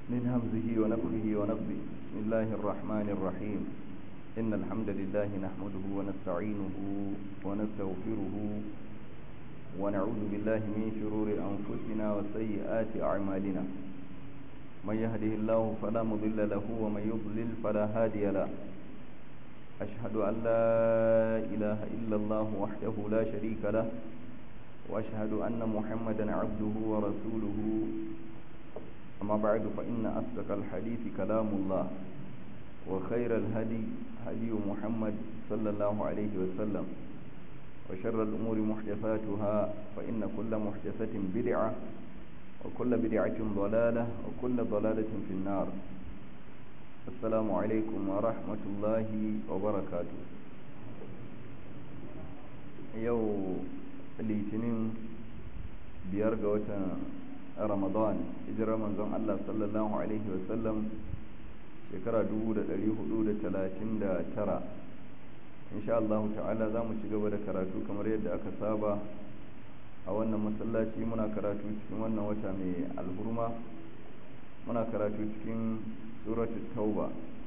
من همزه ونفخه ونفضه بسم الله الرحمن الرحيم إن الحمد لله نحمده ونستعينه ونستغفره ونعوذ بالله من شرور أنفسنا وسيئات أعمالنا من يهده الله فلا مضل له ومن يضلل فلا هادي له أشهد أن لا إله إلا الله وحده لا شريك له وأشهد أن محمدا عبده ورسوله أما بعد فإن أصدق الحديث كلام الله وخير الهدي هدي محمد صلى الله عليه وسلم وشر الأمور محدثاتها فإن كل محدثة بدعة وكل بدعة ضلالة وكل ضلالة في النار السلام عليكم ورحمة الله وبركاته يو litinin biyar ga watan ramadan hijirar manzon Allah sallallahu alaihi wasallam shekara 1439 insha Allah ta'ala za mu ci gaba da karatu kamar yadda aka saba a wannan masallaci muna karatu cikin wannan wata mai alhurma muna karatu cikin suratul tauba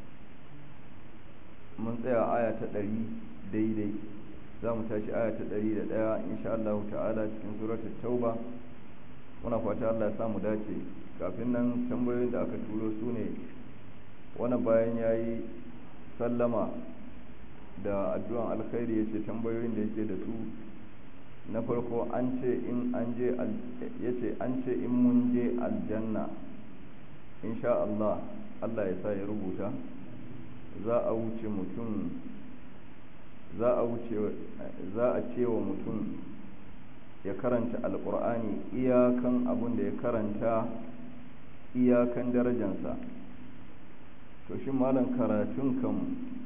mun tsaya aya ta ɗari daidai za mu tashi aya ta ɗari da ɗaya insha Allah ta'ala cikin suratul tauba muna fata Allah ya samu dace kafin nan tambayoyin da aka turo su ne wani bayan ya yi sallama da addu'an alkhairi ya ce tambayoyin da yake da su na farko an ce in an je ya ce an ce in mun je aljanna insha Allah Allah ya sa ya rubuta za a wuce mutum za a wuce za a ce wa mutum ya karanta alkur'ani iyakan abin da ya karanta iyakan darajansa to shi malam karatun kan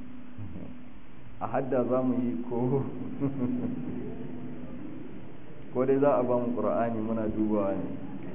a hadda za mu yi ko ko dai za a ba mu ƙura'ani muna dubawa ne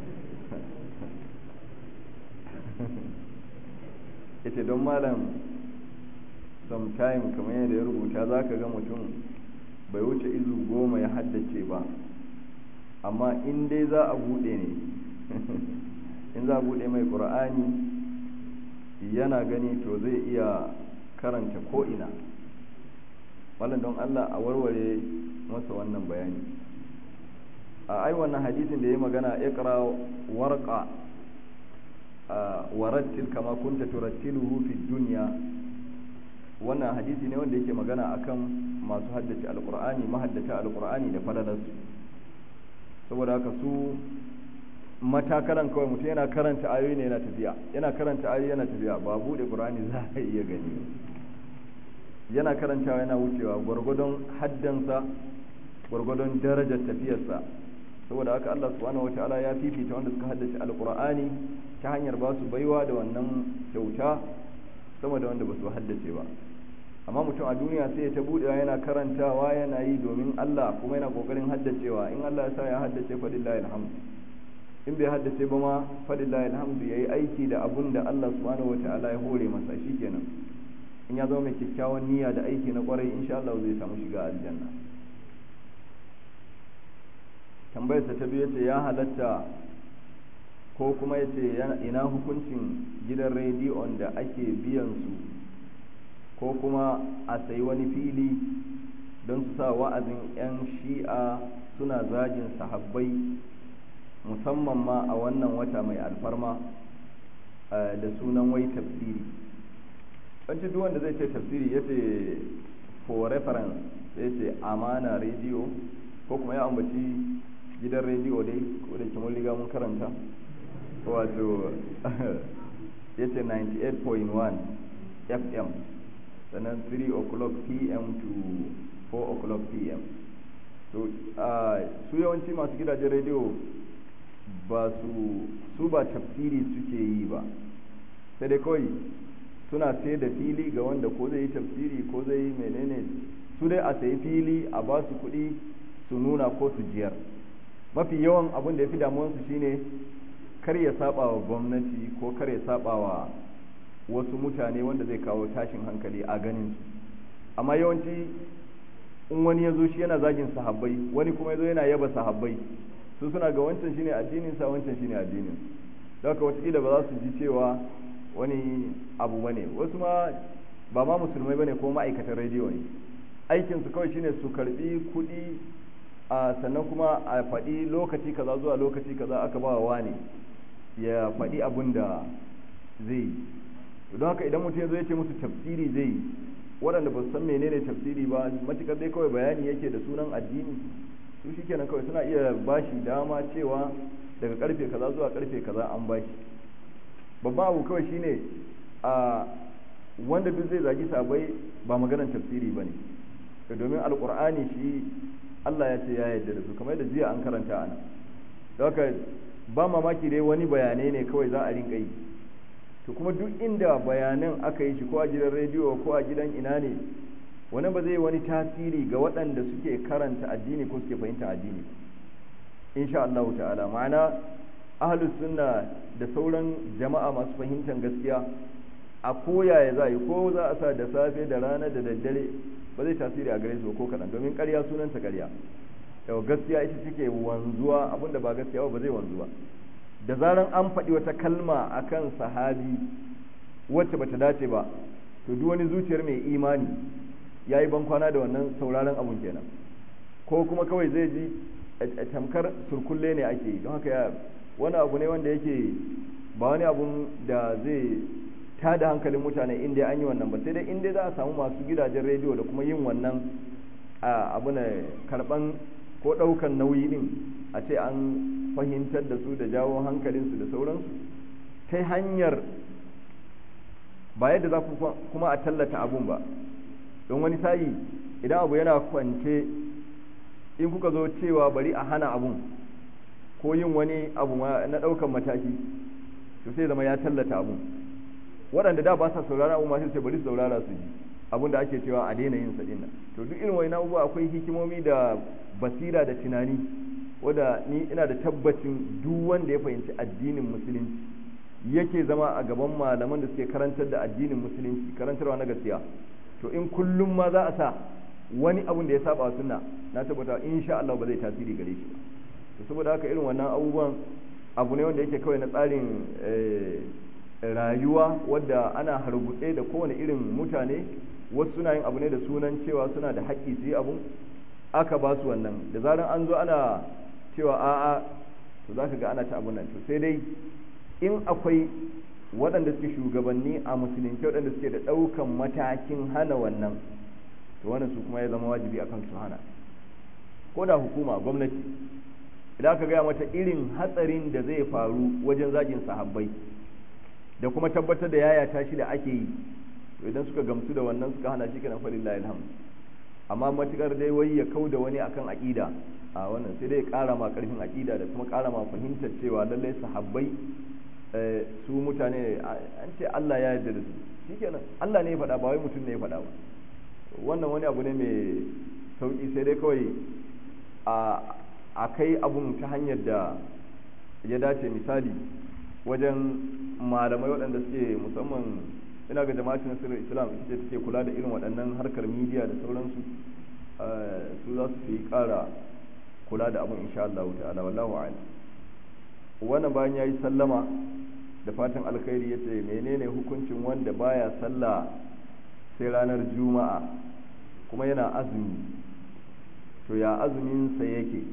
ita don malam sometime kamar yadda ya rubuta za ka ga mutum bai wuce izu goma ya haddace ba amma in dai za a buɗe ne in za a buɗe mai ƙura'ani yana gani to zai iya karanta ko'ina wannan don allah a warware masa wannan bayani a ai wannan hadisin da ya magana ikra warqa warattil kama kunta turattiluhu fi dunya wannan hadisi ne wanda yake magana akan masu haddace alqur'ani mahaddata alqur'ani da falalarsu saboda haka su matakalan kawai mutum yana karanta ayoyi ne yana tafiya yana karanta ayoyi yana tafiya ba bude qur'ani za a iya gani yana karantawa yana wucewa gwargwadon haddansa gwargwadon darajar tafiyarsa saboda haka Allah subhanahu wataala ya fifita wanda suka haddace alqur'ani ta hanyar ba su baiwa da wannan kyauta sama da wanda ba su haddace ba amma mutum a duniya sai ya ta budewa yana karantawa yana yi domin Allah kuma yana kokarin haddacewa in Allah ya sa ya haddace fadillahi alhamd in bai haddace ba ma fadillahi alhamd yayi aiki da abun da Allah subhanahu wataala ya hore masa shikenan in ya zama mai kyakkyawan niyya da aiki na kwarai insha Allah zai samu shiga aljanna tambayarsa ta biyu ce ya halatta ko kuma ya ce ina hukuncin gidan rediyon da ake biyan su ko kuma a sayi wani fili don su sa wa'azin 'yan shi'a suna zagin sahabbai musamman ma a wannan wata mai alfarma da sunan wai tafsiri wancan duk wanda zai ce tafsiri ya ce for reference ya ce amana rediyo ko kuma ya ambaci gidan rediyo dai ko da mun riga mun karanta wato ya ce 98.1 fm sannan 3 o'clock pm to 4 o'clock pm to su yawanci masu gidajen rediyo ba su su ba tafsiri suke yi ba sai dai kawai suna sai da fili ga wanda ko zai yi tafsiri ko zai yi menene su dai a sayi fili a ba su kuɗi su nuna ko su jiyar mafi yawan abin da ya fi damuwansu shine kar ya saba wa gwamnati ko kar ya saba wa wasu mutane wanda zai kawo tashin hankali a ganin su amma yawanci in wani ya zo shi yana zagin sahabbai wani kuma ya zo yana yaba sahabbai su suna ga wancan shine addinin sa wancan shine addinin don haka watakila ba za su ji cewa wani abu ba ne wasu ma ba ma musulmai ba ne ko ma'aikatan rediyo ne aikinsu kawai shine su karbi kuɗi a sannan kuma a faɗi lokaci kaza zuwa lokaci kaza aka ba wa ne ya faɗi abin da zai yi don haka idan mutum zai ce musu tafsiri zai yi waɗanda ba su san menene tafsiri ba matukar dai kawai bayani yake da sunan addini su shikenan kawai suna iya bashi dama cewa daga karfe kaza zuwa karfe kaza an bashi babban abu kawai shine a wanda duk zai zagi sabai ba maganar tafsiri ba ne domin alkur'ani shi Allah ya ce ya yarda da su kamar da jiya an karanta ana da haka ba mamaki dai wani bayanai ne kawai za a rinka yi to kuma duk inda bayanan aka yi shi ko a gidan rediyo ko a gidan ina ne wani ba zai wani tasiri ga waɗanda suke karanta addini ko suke fahimta addini insha Allah ta'ala ma'ana ahlus sunna da sauran jama'a masu fahimtar gaskiya a koya ya za yi ko za a sa da safe da rana da daddare ba zai tasiri a gare su ko kaɗan domin ƙarya sunanta ƙarya yau gaskiya ita take wanzuwa abinda ba gaskiya ba zai wanzu ba da zaran an faɗi wata kalma akan sahabi wacce bata dace ba to duk wani zuciyar mai imani ya yi bankwana da wannan sauraron abun kenan ko kuma kawai zai ji tamkar surkulle ne ake yi don haka ya wani abu ne wanda yake ba wani abun da zai tada hankalin mutane inda an yi wannan ba sai dai inda za a samu masu gidajen rediyo da kuma yin wannan abu ne karban ko ɗaukan nauyi din a ce an fahimtar da su da jawo hankalinsu da sauransu ta hanyar ba yadda za ku kuma a tallata abun ba don wani sa'i idan abu yana kwance in kuka zo cewa bari a hana abun ko yin wani abu na ɗaukan mataki to sai zama ya tallata abun waɗanda da ba sa saurara abu masu ce bari su saurara su ji abun da ake cewa a daina yin sa dinnan to duk irin wani abubuwa akwai hikimomi da basira da tunani wanda ni ina da tabbacin duk wanda ya fahimci addinin musulunci yake zama a gaban malaman da suke karantar da addinin musulunci karantarwa na gaskiya to in kullum ma za a sa wani abun da ya saba sunna na tabbata insha Allah ba zai tasiri gare shi ba to saboda haka irin wannan abubuwan abu ne wanda yake kawai na tsarin rayuwa wadda ana harbutse da kowane irin mutane wasu suna yin abu ne da sunan cewa suna da haƙƙi su yi abu aka ba su wannan da zaran an zo ana cewa a'a to za ka ga ana ta abun nan to sai dai in akwai waɗanda suke shugabanni a musulunci waɗanda suke da ɗaukan matakin hana wannan to wannan su kuma ya zama wajibi akan su hana ko da hukuma gwamnati idan aka gaya mata irin hatsarin da zai faru wajen zagin sahabbai da kuma tabbatar da yaya tashi da ake yi to idan suka gamsu da wannan suka hana shi kana falillahi alhamd amma matukar dai wai ya kau da wani akan aqida a wannan sai dai ya kara ma karfin aqida da kuma kara ma fahimtar cewa lallai sahabbai su mutane an ce Allah ya yarda da su shikenan Allah ne ya faɗa ba wai mutum ne ya faɗa ba wannan wani abu ne mai sauki sai dai kawai a kai abun ta hanyar da ya dace misali wajen malamai waɗanda suke musamman ina ga jama'atin nasirar islam ita ce take kula da irin waɗannan harkar midiya da sauransu su za su fi ƙara kula da abun insha Allah ta'ala wallahu a'lam wannan bayan yayi sallama da fatan alkhairi yace menene hukuncin wanda baya sallah sai ranar juma'a kuma yana azumi to ya azumin sa yake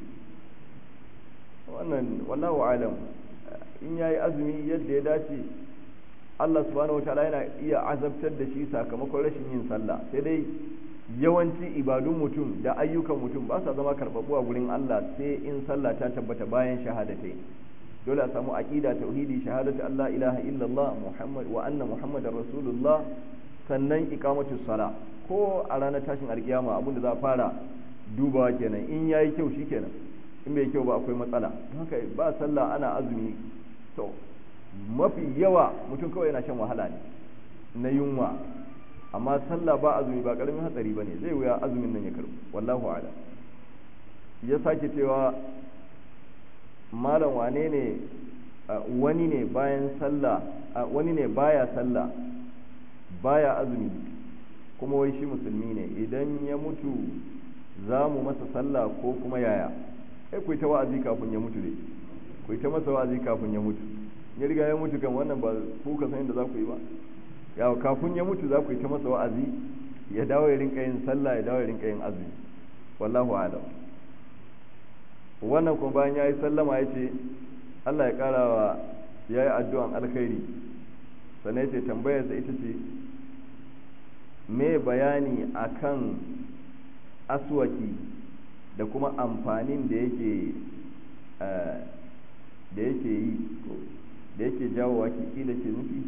wannan wallahu a'lam in yayi azumi yadda ya dace Allah subhanahu wataala yana iya azabtar da shi sakamakon rashin yin sallah sai dai yawanci ibadun mutum da ayyukan mutum ba sa zama karɓaɓɓu a gurin Allah sai in sallah ta tabbata bayan shahadatai dole a samu aqida tauhidi shahadatu Allah ilaha illallah muhammad wa anna muhammadar rasulullah sannan iqamatu sala ko a ranar tashin alkiyama abin da za a fara dubawa kenan in yayi kyau shikenan in bai kyau ba akwai matsala haka ba sallah ana azumi to mafi yawa mutum kawai yana shan wahala ne na yunwa amma sallah ba azumi ba karamin hatsari bane zai wuya azumin nan ya karbu wallahu a'lam ya sake cewa malam wane ne wani ne bayan sallah wani ne baya sallah baya azumi kuma wai shi musulmi ne idan ya mutu za mu masa sallah ko kuma yaya sai ku ta wa'azi kafin ya mutu dai ku ta masa wa'azi kafin ya mutu ya riga ya mutu kan wannan ba ku ka san yadda za ku yi ba ya kafin ya mutu za ku yi ta masa wa'azi ya dawo ya rinka yin sallah ya dawo ya rinka yin azumi wallahu a'lam wannan kuma bayan ya yi sallama ya ce Allah ya kara wa ya yi addu'an alkhairi sannan ya ce tambayarsa ita ce me bayani akan aswaki da kuma amfanin da yake da yake yi da yake jawo waki kila ke nufi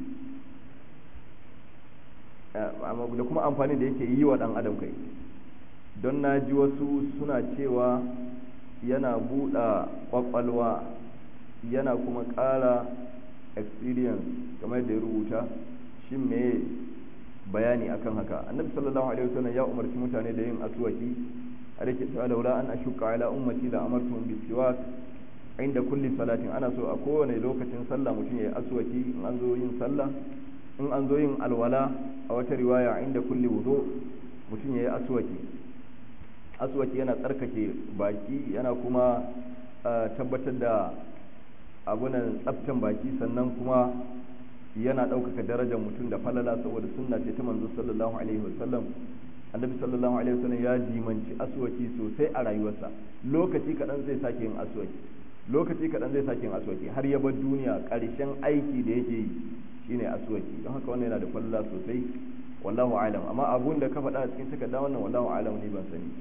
da kuma amfanin da yake yi wa ɗan adam kai don na ji wasu suna cewa yana buɗa ƙwaƙwalwa yana kuma ƙara experience kamar da ya rubuta shi me bayani akan haka annabi sallallahu alaihi wasallam ya umarci mutane da yin aswaki a rike cewa laula an ashqa ala ummati la amartuhum bisiwak inda kulli salatin ana so a kowane lokacin sallah mutum ya yi aswaki in an zo yin sallah in an zo yin alwala a wata riwaya inda kulli wudu mutum ya yi aswaki aswaki yana tsarkake baki yana kuma tabbatar da abunan tsaftan baki sannan kuma yana ɗaukaka darajar mutum da falala saboda sunna ce ta manzo sallallahu alaihi wasallam annabi sallallahu alaihi wasallam ya dimanci aswaki sosai a rayuwarsa lokaci kaɗan zai sake yin aswaki lokaci kaɗan zai sake yin aswaki har ya bar duniya ƙarshen aiki da yake yi shine aswaki don haka wannan yana da falala sosai wallahu alam amma abun da ka faɗa a cikin takarda wannan wallahu alam ne ban sani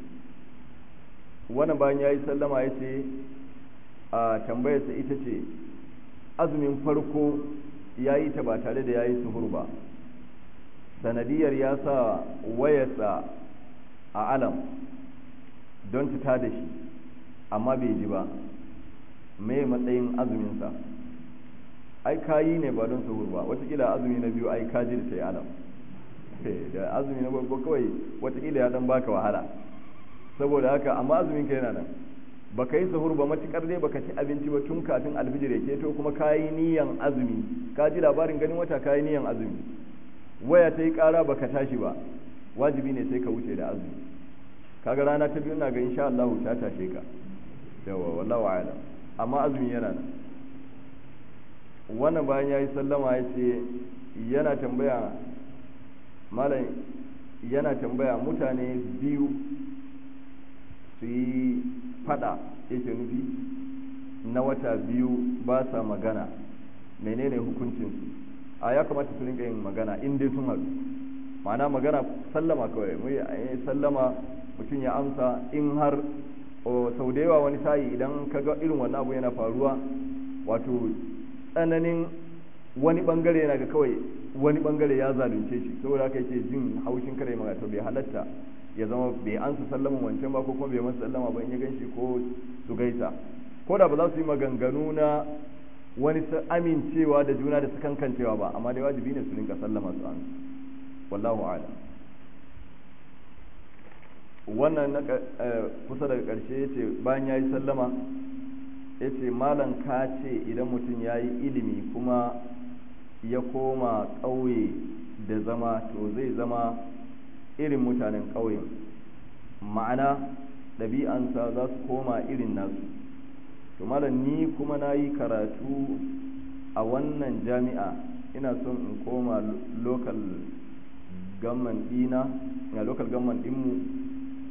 wannan bayan yayi sallama ya ce a tambayarsa ita ce azumin farko ya yi ta ba tare da ya yi suhur ba sanadiyar ya sa wayarsa a alam don ta da shi amma bai ji ba mai matsayin azuminsa ai kayi ne ba don suhur ba watakila azumi na biyu ai kaji da ta yi alam da azumi na babba kawai watakila ya dan baka wahala saboda haka amma azumin ka yana nan baka yi sahur ba matukar dai baka ci abinci ba tun kafin alfijir ya keto kuma kayi niyan azumi ka ji labarin ganin wata kayi niyan azumi waya ta yi kara baka tashi ba wajibi ne sai ka wuce da azumi kaga rana ta biyu na ga insha Allah ta tashe ka yawa wallahu a'lam amma azumi yana nan wannan bayan yayi sallama ya ce yana tambaya malam yana tambaya mutane biyu su yi fada yake nufi na wata biyu ba sa magana menene hukuncinsu a ya kamata su rinka yin magana in dai sun haɗu ma'ana magana sallama kawai mu yi sallama mutum ya amsa in har sau da yawa wani sa'i idan ka ga irin wannan abu yana faruwa wato tsananin wani bangare yana ga kawai wani bangare ya zalunce shi saboda haka yake jin haushin kare magana to bai halatta ya zama bai ansa sallaman wancan ba ko kuma bai masa sallama ba in ya ganshi ko su gaisa ko da ba za su yi maganganu na wani amincewa da juna da su kankancewa ba amma dai wajibi ne su rinka sallama su ansa wallahu a'lam wannan na kusa daga ƙarshe ya ce bayan ya yi sallama ya ce malam ka ce idan mutum ya yi ilimi kuma ya koma ƙauye da zama to zai zama irin mutanen ƙauyen ma'ana ɗabi'ansa za su koma irin nasu to malam ni kuma na yi karatu a wannan jami'a ina son in koma local gamman ɗina a local gamman ɗinmu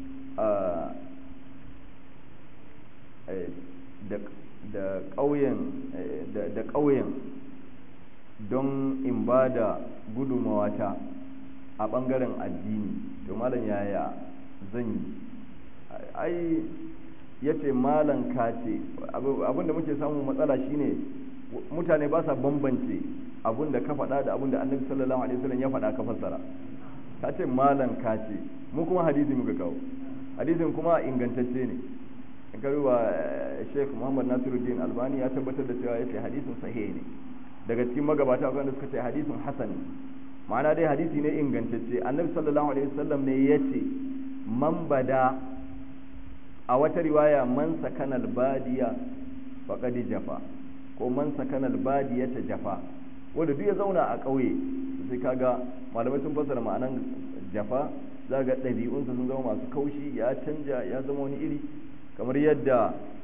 da ƙauyen da ƙauyen don in ba da gudumawata a ɓangaren addini to malam yaya zan yi ai ya ce malam ka ce abinda muke samun matsala shine mutane ba sa bambance abinda ka faɗa da abinda annabi sallallahu alaihi wasallam ya faɗa ka fassara ka ce malam ka ce mu kuma hadisi muka kawo hadisin kuma ingantacce ne in ka duba Sheikh Muhammad Nasiruddin Albani ya tabbatar da cewa yace hadisin sahih ne daga cikin magabata akwai wanda suka ce hadisin hasan ma'ana dai hadisi ne ingantacce annabi sallallahu alaihi wasallam ne yace man bada a wata riwaya man sakana albadiya faqad jafa ko man sakana albadiyata jafa wanda duk ya zauna a ƙauye sai kaga malamai sun fassara ma'anan jafa za ga ɗabi'unsa sun zama masu kaushi ya canja ya zama wani iri kamar yadda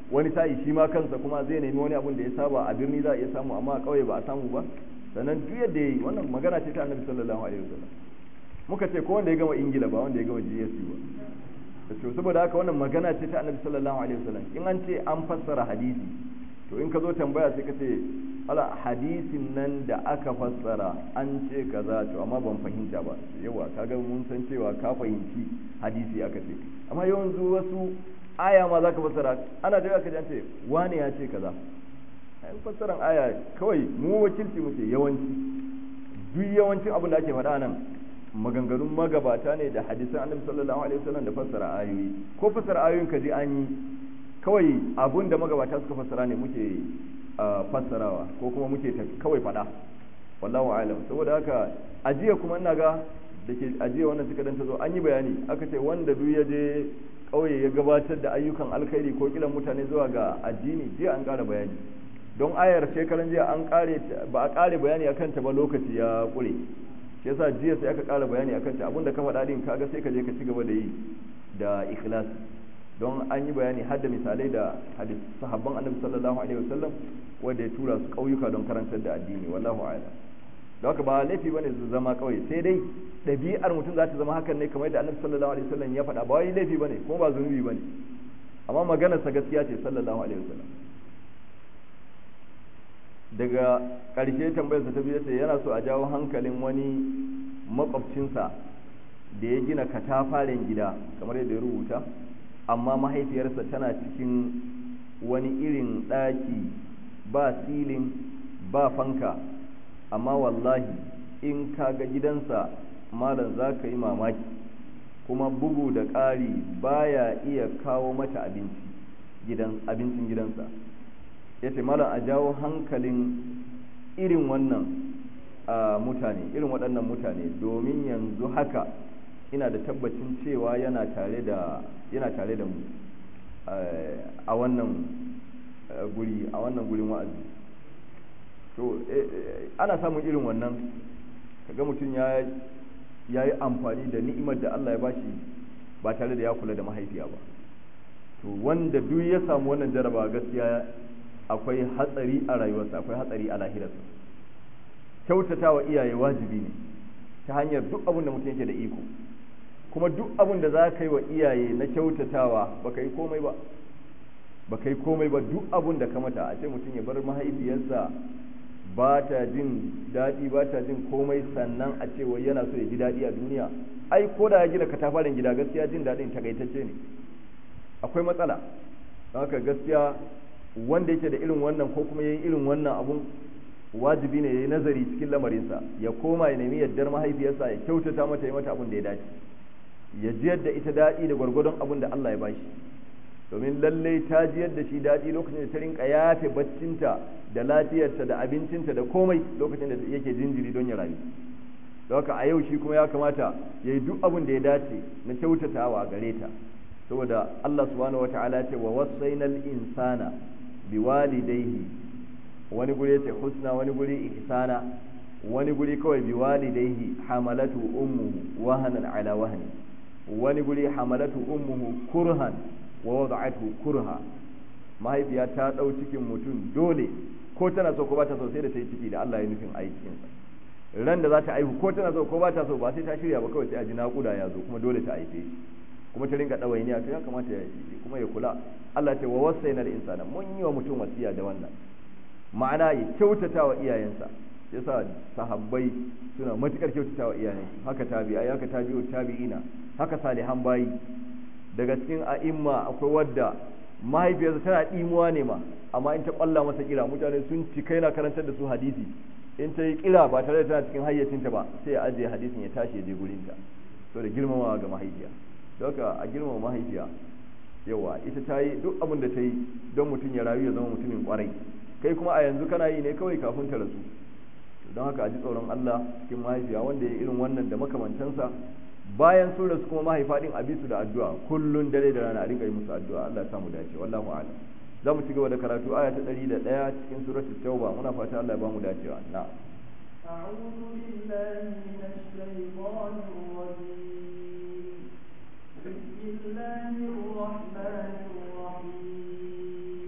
wani sa'i shi ma kansa kuma zai nemi wani abun da ya saba a birni za a iya samu amma a ƙauye ba a samu ba sannan duk yadda ya yi wannan magana ce ta annabi sallallahu alaihi wasallam muka ce ko wanda ya gama ingila ba wanda ya gama GSC ba to saboda haka wannan magana ce ta annabi sallallahu alaihi wasallam in an ce an fassara hadisi to in ka zo tambaya sai ka ce ala hadisin nan da aka fassara an ce kaza to amma ban fahimta ba yawa kaga mun san cewa ka fahimci hadisi aka ce amma yawanzu wasu aya ma zaka fassara ana da aka ce wani ya ce kaza in fassaran aya kawai mu wakilci muke yawanci duk yawancin abin da ake faɗa nan maganganun magabata ne da hadisan annabi sallallahu alaihi wasallam da fassara ayoyi ko fassara ayoyin ka ji an yi kawai abun da magabata suka fassara ne muke fassarawa ko kuma muke kawai faɗa wallahu alam saboda haka ajiya kuma ina ga da ke ajiya wannan suka ta zo an yi bayani aka ce wanda duk ya je kauye ya gabatar da ayyukan alkhairi ko kiran mutane zuwa ga addini jiya an ƙara bayani don ayar shekaran jiya an ƙare ba a ƙare bayani akan ta ba lokaci ya ƙure shi yasa jiya sai aka ƙara bayani akan ta abinda ka faɗa din kaga sai ka je ka ci gaba da yi da ikhlas don an yi bayani har da misalai da hadis sahabban annabi sallallahu alaihi wasallam wanda ya tura su ƙauyuka don karantar da addini wallahu a'lam da haka ba laifi bane su zama ƙauye sai dai ɗabi'ar mutum za ta zama hakan ne kamar da annabi sallallahu alaihi wasallam ya faɗa ba wai laifi bane kuma ba zunubi bane amma maganar sa gaskiya ce sallallahu alaihi wasallam daga ƙarshe tambayarsa ta biyu ce yana so a jawo hankalin wani makwabcinsa da ya gina katafaren gida kamar yadda ya rubuta amma mahaifiyarsa tana cikin wani irin ɗaki ba silin ba fanka amma wallahi in ka ga gidansa malam za ka yi mamaki kuma bugu da ƙari baya iya kawo mata abincin gidansa ya ce malam a jawo hankalin irin wannan mutane irin waɗannan mutane domin yanzu haka ina da tabbacin cewa yana tare da yana tare da mu a wannan guri a wannan gurin wa'azi to ana samun irin wannan kaga mutum ya ya yi amfani da ni'imar da Allah ya bashi ba tare da ya kula da mahaifiya ba to wanda duk ya samu wannan jaraba gaskiya akwai hatsari a rayuwarsa akwai hatsari a lahirarsa kyautata wa iyaye wajibi ne ta hanyar duk abin da mutum yake da iko kuma duk abin da za ka yi wa iyaye na kyautatawa ba ka yi komai ba ba ka yi komai ba duk abin da ka mata a ce mutum ya bar mahaifiyarsa ba ta jin daɗi ba ta jin komai sannan a ce wai yana so ya ji daɗi a duniya ai ko da ya gina katafaren gida gaskiya jin daɗin takaitacce ne akwai matsala haka gaskiya wanda yake da irin wannan ko kuma yayin irin wannan abun wajibi ne yayi nazari cikin lamarinsa ya koma ya nemi yaddar mahaifiyarsa ya kyautata mata ya mata abin da ya dace ya jiyar da ita daɗi da gwargwadon abin da Allah ya bashi domin lallai ta jiyar da shi daɗi lokacin da ta rinka yafe baccinta da lafiyarta da abincinta da komai lokacin da yake jinjiri don ya rayu da haka a yau shi kuma ya kamata ya yi duk abin da ya dace na kyautatawa gare ta saboda Allah subhanahu wa ta'ala ce wa wasainal insana biwalidaihi wani guri yace husna wani guri ihsana wani guri kawai biwalidaihi hamalatu ummuhu wahanan ala wahni wani guri hamalatu ummuhu kurhan wa wada'athu kurha mahaifiya ta dau cikin mutum dole ko tana so ko ba ta so sai da ta yi ciki da Allah ya nufin aikin sa ran da za ta aihu ko tana so ko ba ta so ba sai ta shirya ba kawai sai a ji naƙuda ya zo kuma dole ta aife shi kuma ta rinka ɗawainiya to ya kamata ya yi kuma ya kula Allah ce wa wasaina da insana mun yi wa mutum wasiya da wannan ma'ana ya kyautata wa iyayensa yasa sahabbai suna matukar kyautata wa iyayen haka tabi'ai haka tabi'u tabi'ina haka salihan bayi daga cikin a'imma akwai wadda mahaifiyarsa tana ɗimuwa ne ma amma in ta ƙwalla masa kira mutane sun ci kai na karantar da su hadisi in ta yi kira ba tare da tana cikin hayyacinta ba sai ya ajiye hadisin ya tashi ya je gurinta so da girmamawa ga mahaifiya don haka a girmama mahaifiya yawa ita ta yi duk abin da ta yi don mutum ya rayu ya zama mutumin kwarai kai kuma a yanzu kana yi ne kawai kafin ta rasu don haka a ji tsoron Allah cikin mahaifiya wanda ya irin wannan da makamantansa bayan sun rasu kuma mahaifa din a bisu da addu'a kullun dare da rana a rinka yi musu addu'a Allah ya samu dace wallahu a'lam za mu ci gaba da karatu aya ta 101 cikin suratul tauba muna fata Allah ya ba mu dacewa na'am أعوذ بالله من الشيطان الرجيم بسم الله الرحمن الرحيم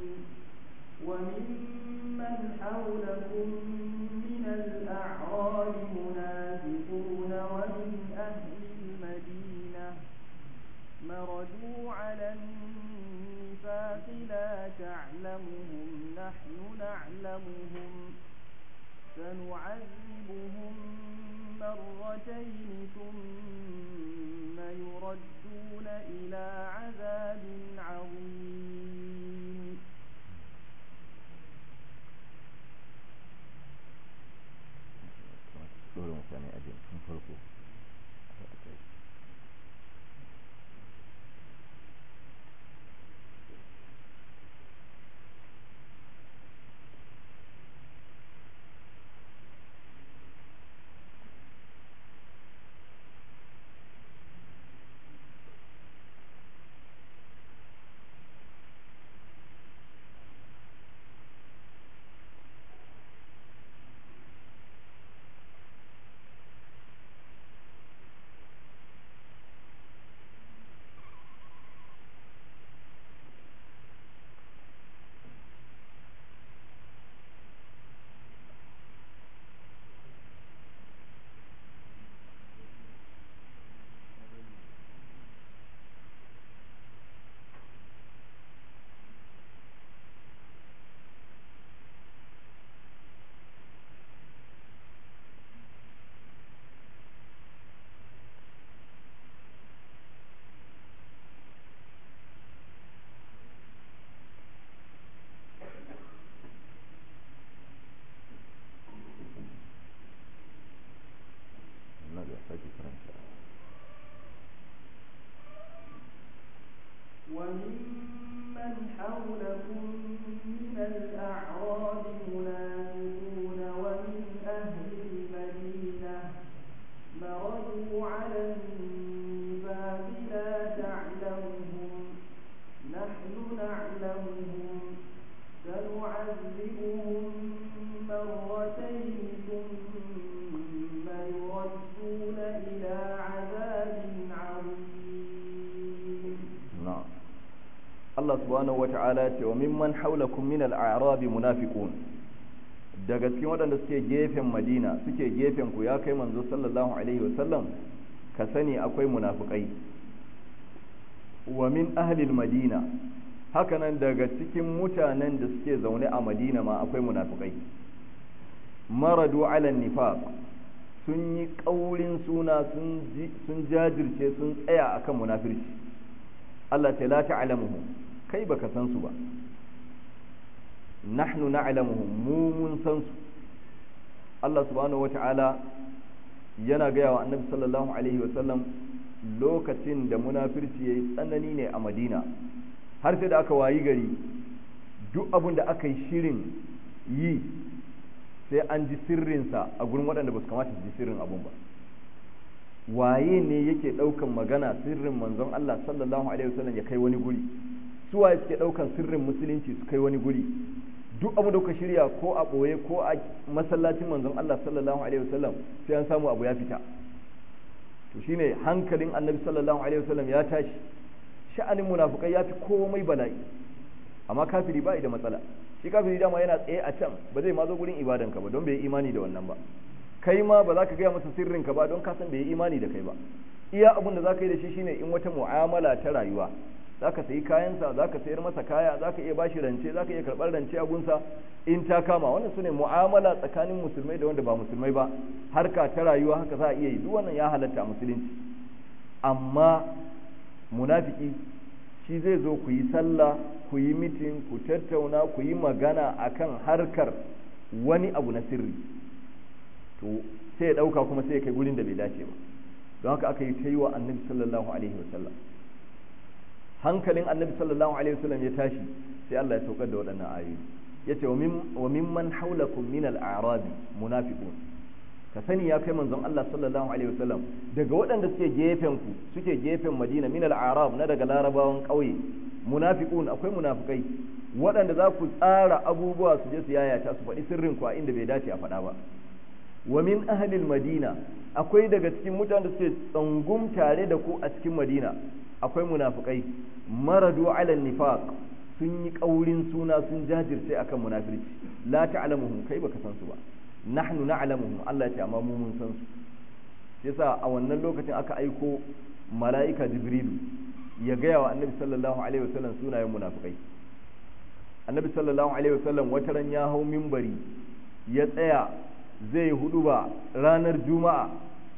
سنعذبهم مرتين ثم يردون إلى عذاب عظيم dole mutane a jin tun farko na da sake karanta وممن حولكم من الأعراب منافقون ومن أهل المدينة مردوا على النفاق لا تعلمهم نحن نعلمهم سنعذبهم مرتين ثم يردون إلى عذاب عظيم na'am Allah subhanahu wata'ala ya ce wa mimman haulakum min al-a'rab munafiqun daga cikin waɗanda suke gefen Madina suke gefen ku ya kai manzo sallallahu alaihi wa sallam ka sani akwai munafikai wa min ahli al-madina hakanan daga cikin mutanen da suke zaune a Madina ma akwai munafikai maradu ala nifaq sun yi ƙaurin suna sun jajirce sun tsaya akan munafirci Allah ce la ta'lamuhum kai baka san su ba nahnu na'lamuhum mu mun san su Allah subhanahu wata'ala yana gaya wa annabi sallallahu alaihi wa sallam lokacin da munafirci yayi tsanani ne a Madina har sai da aka wayi gari duk abin da aka yi shirin yi sai an ji sirrinsa a gurin waɗanda ba su kamata su ji sirrin abun ba waye ne yake ɗaukan magana sirrin manzon Allah sallallahu alaihi wasallam ya kai wani guri su waye suke ɗaukan sirrin musulunci su kai wani guri duk abu da kuka shirya ko a ɓoye ko a masallacin manzon Allah sallallahu alaihi wasallam sai an samu abu ya fita to shine hankalin annabi sallallahu alaihi wasallam ya tashi sha'anin munafukai ya fi komai bala'i amma kafiri ba da matsala shi kafiri dama yana tsaye a can ba zai ma zo gurin ibadanka ba don bai yi imani da wannan ba kai ma ba za ka gaya masa sirrinka ba don kasan bai yi imani da kai ba iya abin da za ka yi da shi shine in wata mu'amala ta rayuwa za ka sayi kayansa za ka sayar masa kaya za ka iya bashi rance za ka iya karɓar rance a gunsa in ta kama wannan su ne mu'amala tsakanin musulmai da wanda ba musulmai ba harka ta rayuwa haka za a iya yi duk wannan ya halatta a musulunci amma munafiki shi zai zo ku yi sallah ku yi mitin ku tattauna ku yi magana akan harkar wani abu na sirri to sai ya ɗauka kuma sai ya kai gurin da bai dace ba don haka aka yi ta yi wa annabi sallallahu alaihi wasallam hankalin annabi sallallahu alaihi wasallam ya tashi sai Allah ya saukar da waɗannan ayoyi yace wa mimman haulakum min al-a'rab munafiqun ka sani ya kai manzon Allah sallallahu alaihi wasallam daga waɗanda suke gefen ku suke gefen Madina min al-a'rab na daga larabawan ƙauye munafiqun akwai munafikai waɗanda za ku tsara abubuwa su je su yayata su faɗi sirrin ku a inda bai dace a faɗa ba wa min ahlil madina akwai daga cikin mutanen da suke tsangum tare da ku a cikin madina akwai munafikai maradu ala nifaq sun yi kaurin suna sun jajirce akan munafirci la ta'lamuhum kai baka san su ba nahnu na'lamuhum Allah ya amma mu mun san su yasa a wannan lokacin aka aiko mala'ika jibrilu ya gaya wa annabi sallallahu alaihi wasallam sunayen munafikai annabi sallallahu alaihi wasallam wataran ya hau minbari ya tsaya zai hudu ba ranar juma'a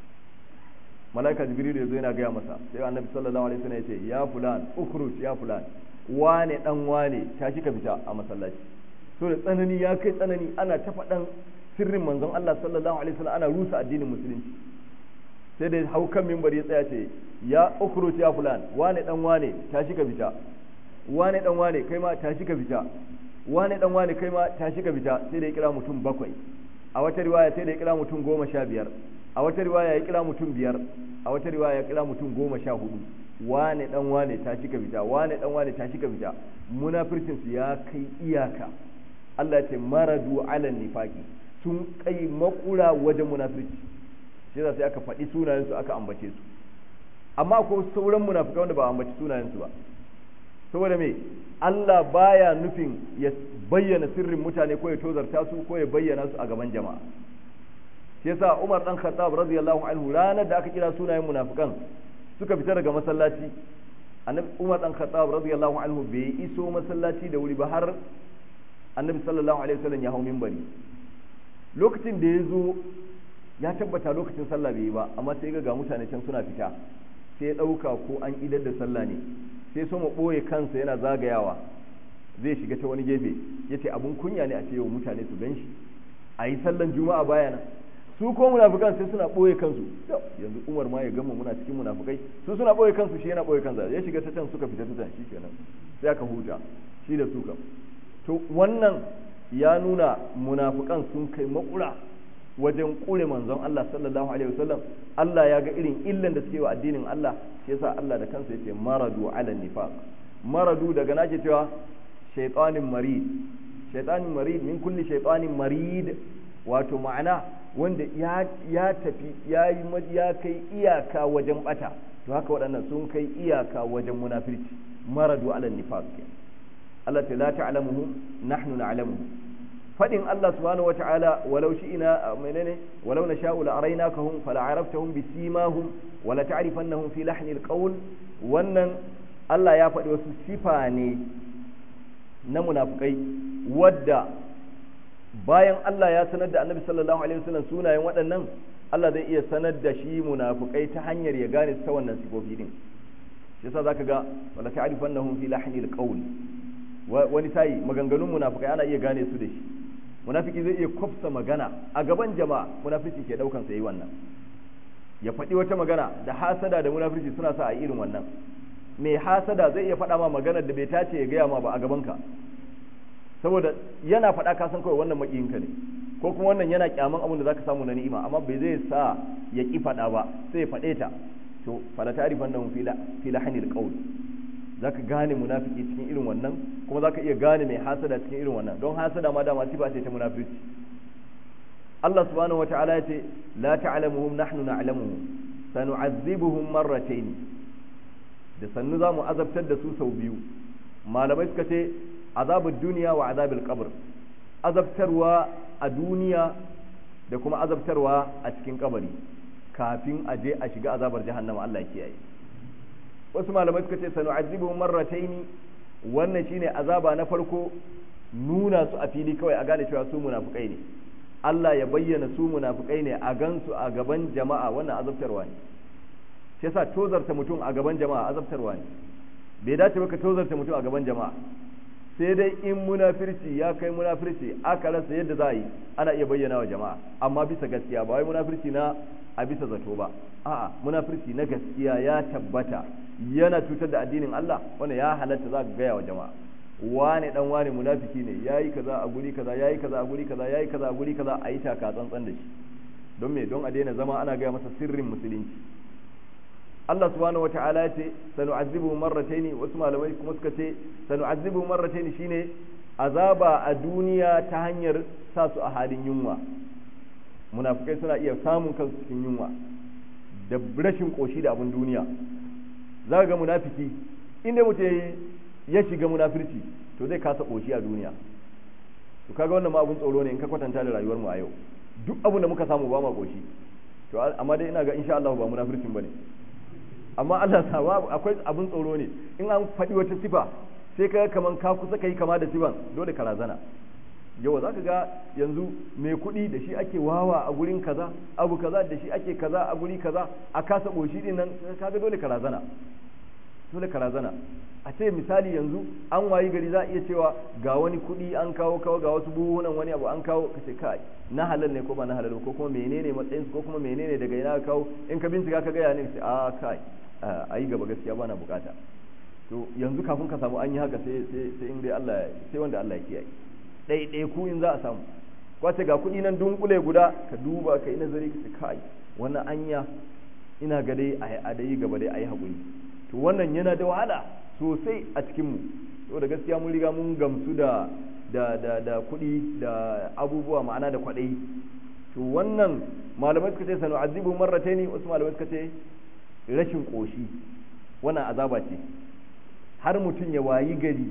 malaika jibril ya zo yana gaya masa sai annabi sallallahu alaihi wasallam ya ce ya fulan ukhruj ya fulan wane dan wane tashi ka fita a masallaci so da tsanani ya kai tsanani ana ta faɗan sirrin manzon Allah sallallahu alaihi wasallam ana rusa addinin musulunci sai da hau kan mimbar ya tsaya ce ya ukhruj ya fulan wane dan wane tashi ka fita wane dan wane kai ma tashi ka fita wane dan wane kai ma tashi ka fita sai da ya kira mutum bakwai a wata riwaya sai da ya kira mutum goma sha biyar a wata riwaya ya kira mutum biyar a wata riwaya ya kira mutum goma sha hudu wane dan wane tashi ka fita wane dan wane tashi ka fita munafircin su ya kai iyaka Allah ya ce maradu ala nifaqi sun kai makura wajen munafirci shi sai aka faɗi sunayen su aka ambace su amma ko sauran munafikai wanda ba a ambaci sunayen su ba saboda me Allah baya nufin ya bayyana sirrin mutane ko ya tozarta su ko ya bayyana su a gaban jama'a shi yasa Umar dan Khattab radiyallahu anhu ranar da aka kira sunayen munafikan suka fita daga masallaci annabi Umar dan Khattab radiyallahu anhu bai iso masallaci da wuri ba har annabi sallallahu alaihi wasallam ya hau minbari lokacin da ya zo ya tabbata lokacin sallah bai yi ba amma sai ga mutane can suna fita sai ya dauka ko an idar da sallah ne sai so mu ɓoye kansa yana zagayawa zai shiga ta wani gefe ya ce abin kunya ne a ce wa mutane su gan shi a yi sallan juma'a bayana su ko munafukan sai suna ɓoye kansu yanzu umar ma ya gama muna cikin munafukai su suna ɓoye kansu shi yana ɓoye kansa ya shiga ta can suka fita ta can shi kenan sai aka huta shi da su kam to wannan ya nuna munafukan sun kai makura wajen kure manzon Allah sallallahu alaihi wasallam Allah ya ga irin illan da suke wa addinin Allah shi yasa Allah da kansa yace maradu ala nifaq maradu daga nake cewa shaytanin marid shaytanin marid min kulli shaytanin marid wato ma'ana wanda ya ya tafi ya yi ya kai iyaka wajen bata to haka waɗannan sun kai iyaka wajen munafirci maradu ala nifaq Allah ta la ta'lamuhum nahnu na'lamuhum fadin Allah subhanahu wa ta'ala walau shi'ina menene walau nasha'u la araynakahum fala araftahum bisimahum wala ta'rifannahum fi lahni alqawl wannan Allah ya faɗi wasu sifa ne na munafikai wadda bayan Allah ya sanar da Annabi sallallahu alaihi wasallam sunayen waɗannan Allah zai iya sanar da shi munafikai ta hanyar ya gane su ta wannan sifofi din shi yasa zaka ga wala ta'rifannahum fi lahni alqawl wani sai maganganun munafikai ana iya gane su da shi munafiki zai iya kwafsa magana a gaban jama'a munafiki ke daukan sa yi wannan ya faɗi wata magana da hasada da munafiki suna sa a irin wannan mai hasada zai iya faɗa ma maganar da bai tace ya gaya ma ba a gaban ka saboda yana faɗa ka san kawai wannan makiyinka ne ko kuma wannan yana kyaman abin da zaka samu na ni'ima amma bai zai sa ya ki faɗa ba sai ya faɗe ta to fala ta'rifan nahum fi fi lahnil qawl zaka gane munafiki cikin irin wannan kuma zaka iya gane mai hasada cikin irin wannan don hasada ma dama sifa ce ta munafiki Allah subhanahu wata'ala ya ce la ta'lamuhum nahnu na'lamuhum sanu'azzibuhum marratayn da sannu za mu azabtar da su sau biyu malamai suka ce azabul duniya wa azabil qabr azabtarwa a duniya da kuma azabtarwa a cikin kabari kafin a je a shiga azabar jahannama Allah ya kiyaye wasu malamai suka ce sanu'azzibuhum marrataini wannan shine azaba na farko nuna su a fili kawai a gane cewa su munafukai ne Allah ya bayyana su munafukai ne a gansu a gaban jama'a wannan azabtarwa ne shi yasa tozarta mutum a gaban jama'a azabtarwa ne bai dace ba ka tozarta mutum a gaban jama'a sai dai in munafirci ya kai munafirci aka rasa yadda za a yi ana iya bayyana wa jama'a amma bisa gaskiya ba wai munafirci na a bisa zato ba a'a munafirci na gaskiya ya tabbata yana cutar da addinin Allah wanda ya halatta za ka gaya wa jama'a wane dan wane munafiki ne yayi kaza a guri kaza yayi kaza a guri kaza yayi kaza a guri kaza a yi taka tsantsan da shi don me don a daina zama ana gaya masa sirrin musulunci Allah subhanahu wata'ala ya ce sanu'azzibu marrataini wasu malamai kuma suka ce sanu'azzibu marrataini shine azaba a duniya ta hanyar sa su a halin yunwa munafikai suna iya samun kansu cikin yunwa da rashin koshi da abin duniya za ga munafiki inda mutum ya shiga munafirci to zai kasa koshi a duniya to kaga wannan ma abun tsoro ne in ka kwatanta da rayuwar mu a yau duk abin da muka samu ba ma koshi to amma dai ina ga insha Allah ba munafircin bane amma Allah sa akwai abun tsoro ne in an faɗi wata sifa sai ka kaman ka kusa kai kama da sifan dole ka razana yawa za ka ga yanzu mai kuɗi da shi ake wawa a gurin kaza abu kaza da shi ake kaza a guri kaza a kasa ɓoshi din nan kaga dole ka razana dole ka razana a ce misali yanzu an wayi gari za a iya cewa ga wani kuɗi an kawo kawo ga wasu buhunan wani abu an kawo ka ce kai na halal ne ko ba na halal ko kuma menene matsayin ko kuma menene daga ina ka kawo in ka bincika ka gaya ne sai a kai a yi gaba gaskiya bana bukata to yanzu kafin ka samu an yi haka sai sai in dai Allah sai wanda Allah ya kiyaye ɗaiɗai ku in za a samu kwace ga kuɗi nan dunkule guda ka duba ka yi nazari ka ce kai wannan anya ina ga dai a dai gaba dai a yi haƙuri to wannan yana da wahala sosai a cikinmu saboda gaskiya mun riga mun gamsu da da da da kuɗi da abubuwa ma'ana da kwaɗayi to wannan malamai suka ce sanu azibu marrataini wasu malamai suka ce rashin ƙoshi wannan azaba ce har mutum ya wayi gari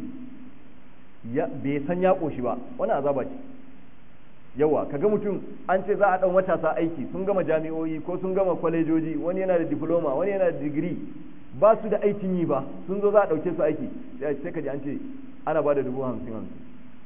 bai san ya ƙoshi ba wannan azaba ce yawa kaga mutum an ce za a ɗan matasa aiki sun gama jami'o'i ko sun gama kwalejoji wani yana da diploma wani yana da digiri ba su da aikin yi ba sun zo za a ɗauke su aiki sai ka ji an ce ana ba da dubu hamsin hamsin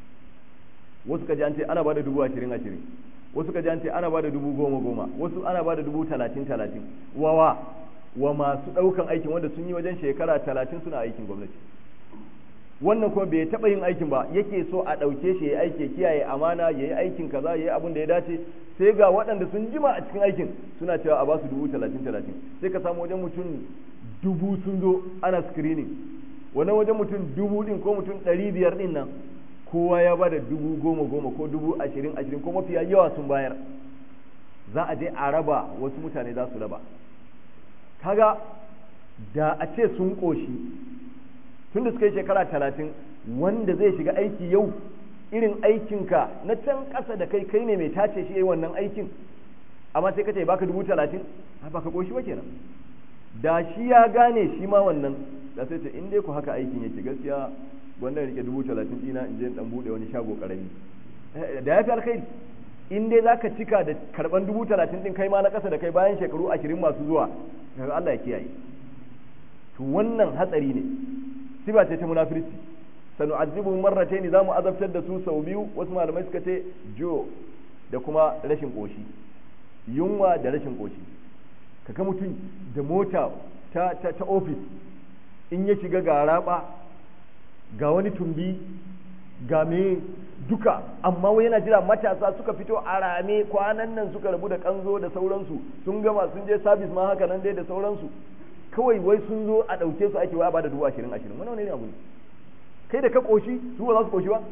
wasu ka ji an ce ana ba da dubu ashirin ashirin wasu ka ji an ce ana ba da dubu goma goma wasu ana ba da dubu talatin talatin wawa wa masu ɗaukan aikin wanda sun yi wajen shekara talatin suna aikin gwamnati wannan kuma bai taɓa yin aikin ba yake so a ɗauke shi ya aiki kiyaye amana ya yi aikin kaza ya yi abin da ya dace sai ga waɗanda sun jima a cikin aikin suna cewa a ba su dubu talatin talatin sai ka samu wajen mutum dubu sun zo ana screening wannan wajen mutum dubu din ko mutum ɗari biyar din nan kowa ya ba da dubu goma goma ko dubu ashirin ashirin ko mafiya yawa sun bayar za a je a raba wasu mutane za su raba kaga da a ce sun ƙoshi tun da suka yi shekara talatin wanda zai shiga aiki yau irin aikinka na can ƙasa da kai kai ne mai tace shi yi wannan aikin amma sai ka ce baka dubu talatin ba ka ƙoshi ba kenan da shi ya gane shi ma wannan da sai ce in dai ku haka aikin yake gaskiya wannan rike dubu talatin dina in je in dan bude wani shago karami da ya fi alkhairi in dai zaka cika da karban dubu talatin din kai ma na kasa da kai bayan shekaru ashirin masu zuwa daga Allah ya kiyaye to wannan hatsari ne siba ce ta munafirci sanu azibu marrataini zamu azabtar da su sau biyu wasu malamai suka ce jo da kuma rashin koshi yunwa da rashin koshi kaga mutum da mota ta ta ta office in ya shiga ga raba ga wani tumbi ga me duka amma wai yana jira matasa suka fito a rame kwanan nan suka rabu da kanzo da sauransu sun gama sun je sabis ma haka nan dai da sauransu kawai wai sun zo a ɗauke su ake waya ba da dubu ashirin ashirin wani wani ne abu ne kai da ka ƙoshi su ba za su ƙoshi ba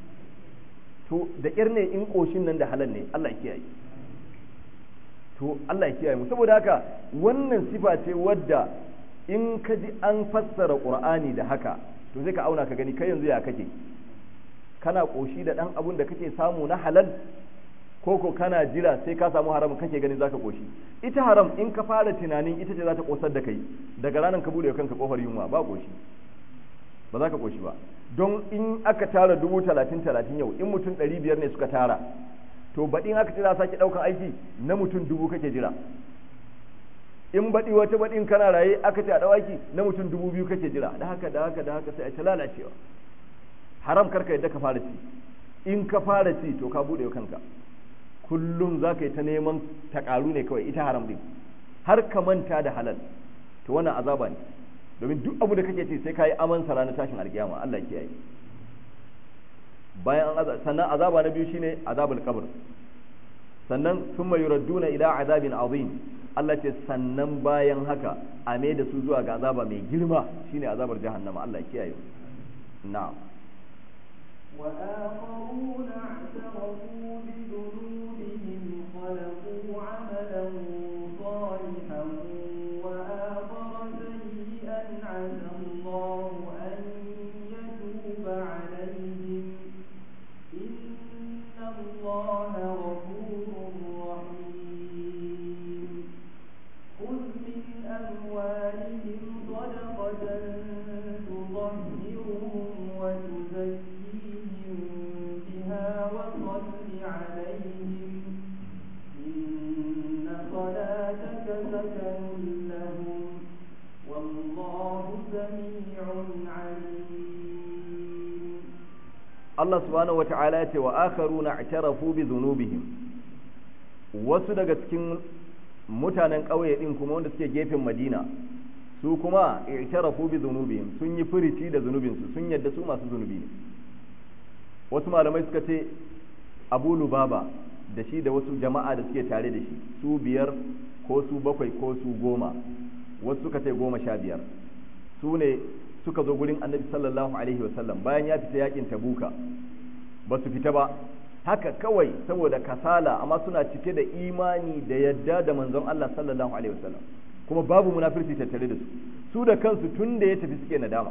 to da ƙyar ne in ƙoshin nan da halal ne Allah ya kiyaye to Allah ya kiyaye mu saboda haka wannan sifa ce wadda in ka ji an fassara Qur'ani da haka to sai ka auna ka gani kai yanzu ya kake kana ƙoshi da ɗan abun da kake samu na halal ko ko kana jira sai ka samu haram kake ganin zaka koshi ita haram in ka fara tunanin ita ce za ta kosar da kai daga ranar ka bude kanka kofar yunwa ba koshi ba za ka koshi ba don in aka tara dubu talatin talatin yau in mutum ɗari biyar ne suka tara to baɗin aka ce za sake ɗaukan aiki na mutum dubu kake jira in baɗi wata baɗin kana raye aka ce a ɗau aiki na mutum dubu biyu kake jira da haka da haka da haka sai a ta lalacewa haram karka yadda ka fara ci in ka fara ci to ka bude kanka kullum za ka yi ta neman ta ƙaru ne kawai ita haram din har ka manta da halal to wannan azaba ne domin duk abu da kake ci sai ka yi aman sa ranar tashin alkiyama Allah ya kiyaye bayan an sannan azaba na biyu shine azabul qabr sannan thumma yuradduna ila azabin azim Allah ce sannan bayan haka a mai da su zuwa ga azaba mai girma shine azabar jahannama Allah ya kiyaye na'am وآخرون اعترفوا بذنوبهم خلقوا عملا صالحا وآخر سيئا عسى الله أن يتوب عليهم إن الله غفور رحيم خذ من أموالهم صدقة تطهرهم وتزكيهم بها وصل عليهم Allah subhanahu wata'ala ya ce wa akharuna i'tarafu bi dhunubihim wasu daga cikin mutanen ƙauye din kuma wanda suke gefen Madina su kuma i'tarafu bi dhunubihim sun yi furici da zunubinsu sun yadda su masu zunubi ne wasu malamai suka ce Abu Lubaba da shi da wasu jama'a da suke tare da shi su biyar ko su bakwai ko su goma wasu suka ce goma sha biyar su ne suka zo gurin annabi sallallahu alaihi wasallam bayan ya fita yakin tabuka ba su fita ba haka kawai saboda kasala amma suna cike da imani da yadda da manzon Allah sallallahu alaihi wasallam kuma babu munafirci tattare da su su da kansu tun da ya tafi suke nadama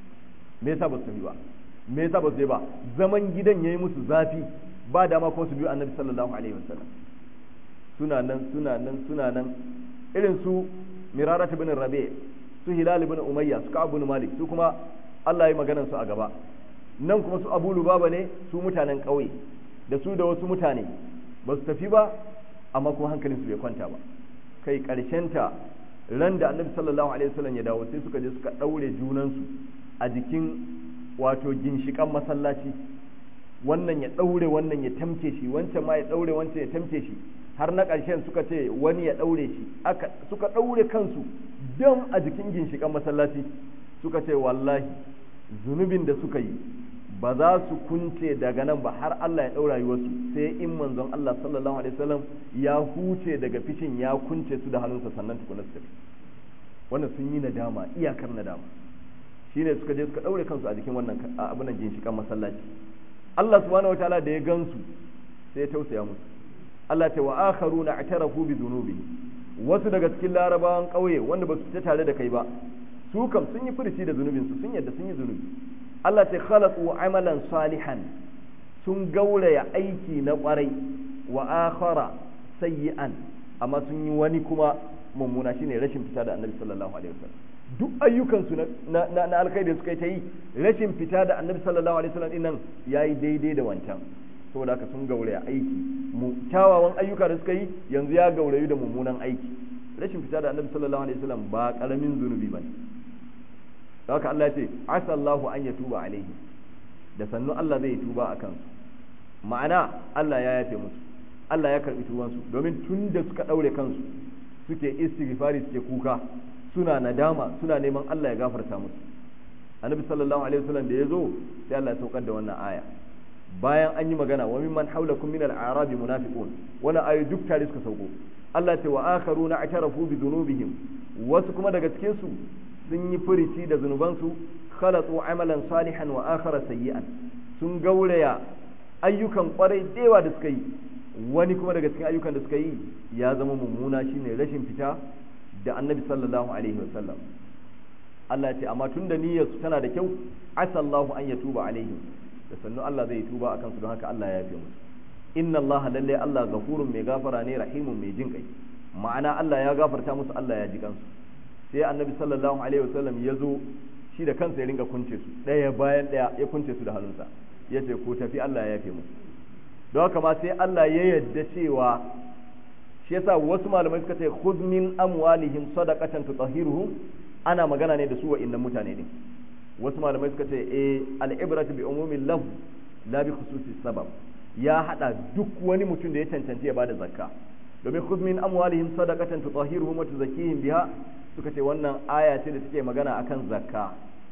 me yasa ba su tafi ba me yasa ba su je ba zaman gidan yayi musu zafi ba dama ko su biyu annabi sallallahu alaihi wasallam suna nan suna nan suna nan irin su mirarat ibn rabi su hilal ibn umayya su ka'ab ibn malik su kuma Allah ya maganar su a gaba nan kuma su abu lubaba ne su mutanen ƙauye da su da wasu mutane ba su tafi ba amma kuma hankalin su bai kwanta ba kai ta ran da annabi sallallahu alaihi wasallam ya dawo sai suka je suka daure junansu a jikin wato ginshikan masallaci wannan ya daure wannan ya tamke shi wancan ma ya daure wancan ya tamke shi har na ƙarshen suka ce wani ya daure shi aka suka daure kansu don a jikin ginshikan masallaci suka ce wallahi zunubin da suka yi ba za su kunce daga nan ba har Allah ya ɗaura wasu sai in manzon Allah sallallahu alaihi wasallam ya huce daga fishin ya kunce su da hannunsa sannan tukuna su tafi wannan sun yi nadama iyakar nadama shine suka je suka ɗaure kansu a jikin wannan abin nan ginshikan masallaci Allah subhanahu wataala da ya gansu sai ya tausaya musu Allah ta wa akharuna i'tarafu bi dhunubi wasu daga cikin larabawan ƙauye wanda ba su fita tare da kai ba su kam sun yi furici da zunubinsu sun yadda sun yi zunubi Allah ta khalaqu amalan salihan sun gauraya aiki na kwarai wa akhara sayyi'an amma sun yi wani kuma mummuna shine rashin fita da Annabi sallallahu alaihi wasallam duk ayyukan su na na, na alkhairi da suka yi ta yi rashin fita da Annabi sallallahu alaihi wasallam dinnan yayi daidai da wancan saboda haka sun gauraya aiki mu kyawawan ayyuka da suka yi yanzu ya gaurayu da mummunan aiki rashin fita da Annabi sallallahu alaihi wasallam ba karamin zunubi bane haka Allah ce asallahu an ya tuba alaihi da sannu Allah zai tuba a kansu ma'ana Allah ya yafe musu Allah ya karbi tubansu domin tun da suka daure kansu suke istighfari suke kuka suna nadama suna neman Allah ya gafarta musu annabi sallallahu alaihi wasallam da yazo sai Allah ya saukar da wannan aya bayan an yi magana wa mimman haulakum min al-a'rab munafiqun wannan ayu duk tare suka sauko Allah ta wa akharuna atarafu bi dhunubihim wasu kuma daga cikin su sun yi furici da zunubansu khalatu amalan salihan wa akhara sayyi'an sun gauraya ayyukan kwarai dewa da suka yi wani kuma daga cikin ayyukan da suka yi ya zama mummuna shine rashin fita da annabi sallallahu alaihi wasallam Allah ya ce amma tunda niyyar su tana da kyau asallahu an yatuba alaihim da sannu Allah zai tuba akan su don haka Allah ya yafe musu inna Allah lalle Allah gafurun mai gafara ne rahimun mai jin kai ma'ana Allah ya gafarta musu Allah ya ji kansu sai annabi sallallahu alaihi wasallam ya zo shi da kansa ya ringa kunce su ɗaya bayan ɗaya ya kunce su da hannunsa ya ce ko tafi Allah ya yafe mu don haka ma sai Allah ya yadda cewa shi yasa wasu malamai suka ce khudh min amwalihim sadaqatan tutahhiruhum ana magana ne da su wa innan mutane din wasu malamai suka ce eh al-ibratu bi umumil lafz la bi khususi sabab ya hada duk wani mutum da ya cancanci ya bada zakka domin khudh min amwalihim sadaqatan tutahhiruhum wa tuzakkihim biha suka ce wannan aya ce da take magana akan zakka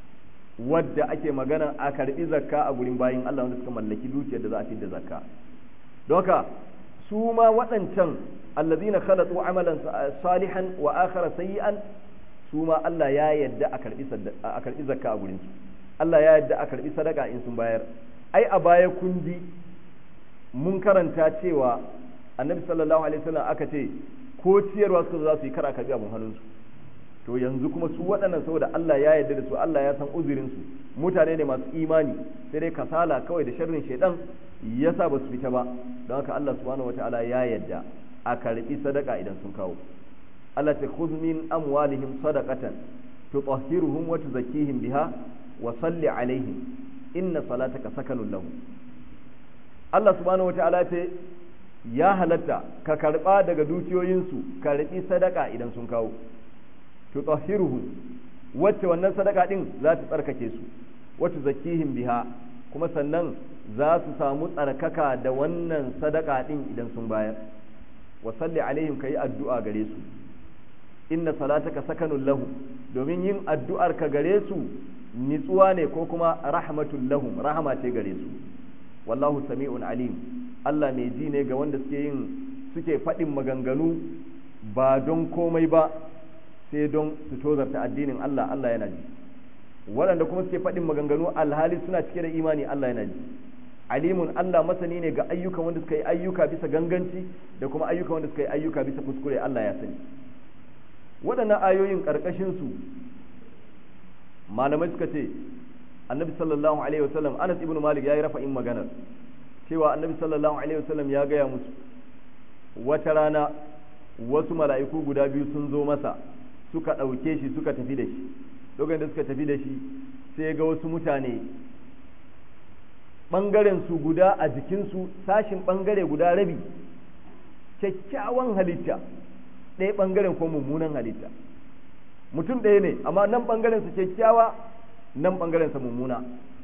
wadda ake magana a karbi zakka a gurin bayin Allah wanda suka mallaki dukiyar da za a da zakka don haka su ma waɗancan allazina khalatu amalan salihan wa akhara sayyi'an su ma Allah ya yadda a karbi a karbi zakka a gurin su Allah ya yadda a karbi sadaka in sun bayar ai a baya kun ji mun karanta cewa annabi sallallahu alaihi wasallam aka ce ko ciyarwa su za su yi kara karbi abun hannunsu to yanzu kuma su waɗannan saboda Allah ya yarda da su Allah ya san uzurin su mutane ne masu imani sai dai kasala kawai da sharrin shaidan yasa ba su fita ba don haka Allah subhanahu wataala ya yarda a karbi sadaka idan sun kawo Allah ta khudh min amwalihim sadaqatan tutahhiruhum wa tuzakkihim biha wa salli alaihim inna salataka sakanun lahum Allah subhanahu wataala ce ya halatta ka karba daga dukiyoyinsu karbi sadaka idan sun kawo tutahhiruhum wacce wannan sadaka din za ta tsarkake su wacce zakihim biha kuma sannan za su samu tsarkaka da wannan sadaka din idan sun bayar wa salli alaihim kai addu'a gare su inna salataka sakanun lahu domin yin addu'ar ka gare su nitsuwa ne ko kuma rahmatul lahum rahama ce gare su wallahu sami'un alim Allah mai ji ne ga wanda suke yin suke faɗin maganganu ba don komai ba sai don su tozarta addinin Allah Allah yana ji waɗanda kuma suke faɗin maganganu alhali suna cike da imani Allah yana ji alimun Allah masani ne ga ayyukan wanda suka yi ayyuka bisa ganganci da kuma ayyukan wanda suka yi ayyuka bisa kuskure Allah ya sani waɗannan ayoyin ƙarƙashin su malamai suka ce annabi sallallahu alaihi wasallam Anas ibn Malik yayi rafa'in maganar cewa annabi sallallahu alaihi wasallam ya gaya musu wata rana wasu mala'iku guda biyu sun zo masa suka ɗauke shi suka tafi da shi lokacin da suka tafi da shi sai ga wasu mutane ɓangaren su guda a jikinsu sashin ɓangare guda rabi kyakkyawan halitta ɗaya ɓangaren ko mummunan halitta mutum ɗaya ne amma nan ɓangaren su kyakkyawa nan ɓangaren sa mummuna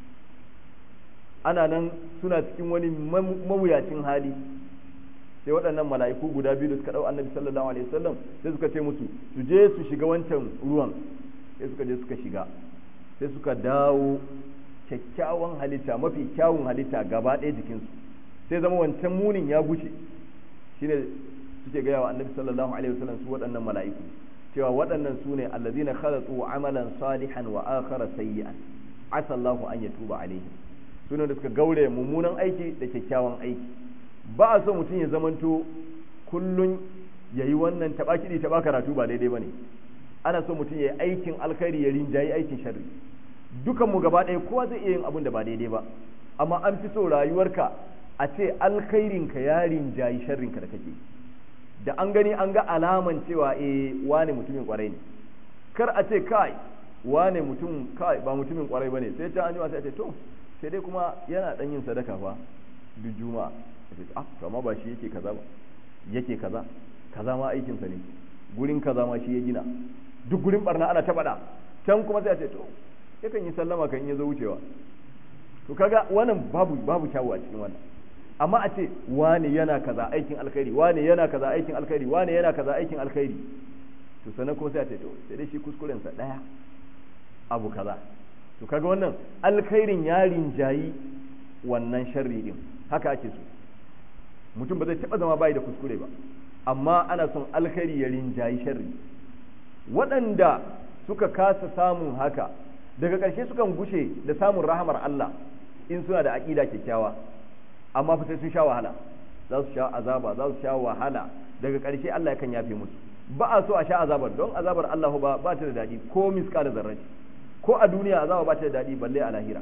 ana nan suna cikin wani mawuyacin hali sai waɗannan mala'iku guda biyu da suka ɗau annabi sallallahu alaihi wasallam sai suka ce musu su je su shiga wancan ruwan sai suka je suka shiga sai suka dawo kyakkyawan halitta mafi kyawun halitta gaba ɗaya jikinsu sai zama wancan munin ya gushe shine suke gaya wa annabi sallallahu alaihi wasallam su waɗannan mala'iku cewa waɗannan su ne allazina khalatu amalan salihan wa akhara sayyi'an asa Allahu an yatuba alaihim sune da suka gaure mummunan aiki da kyakkyawan aiki ba a so mutum ya zamanto kullun yayi wannan taba kiɗi taba karatu ba daidai bane ana so mutum ya yi aikin alkhairi ya rinjayi aikin sharri dukanmu gaba ɗaya kowa zai iya yin abin da ba daidai ba amma an fi so rayuwarka a ce alkhairinka ya rinjayi sharrinka da kake da an gani an ga alaman cewa eh wane mutumin kwarai ne kar a ce kai wane mutum kai ba mutumin kwarai bane sai ta anjima sai a ce to sai dai kuma yana dan yin sadaka fa duk juma'a sai ah to amma ba shi yake kaza ba yake kaza kaza ma aikinsa ne gurin kaza ma shi ya gina duk gurin barna ana ta faɗa can kuma sai a ce to yakan yi sallama kan ya zo wucewa to kaga wannan babu babu kyawu a cikin wannan amma a ce wane yana kaza aikin alkhairi wane yana kaza aikin alkhairi wane yana kaza aikin alkhairi to sannan kuma sai a ce to sai dai shi kuskuren sa daya abu kaza to kaga wannan alkhairin ya rinjayi wannan sharri din haka ake so mutum ba zai taba zama bai da kuskure ba amma ana son alkhairi ya rinjayi sharri waɗanda suka kasa samun haka daga ƙarshe sukan gushe da samun rahamar Allah in suna da aƙida kyakkyawa amma fa sai sun sha wahala za su sha azaba za su sha wahala daga ƙarshe Allah yakan yafe musu ba a so a sha azabar don azabar Allah ba ba ta da daɗi ko miska da zarraci ko a duniya azaba ba ta da daɗi balle a lahira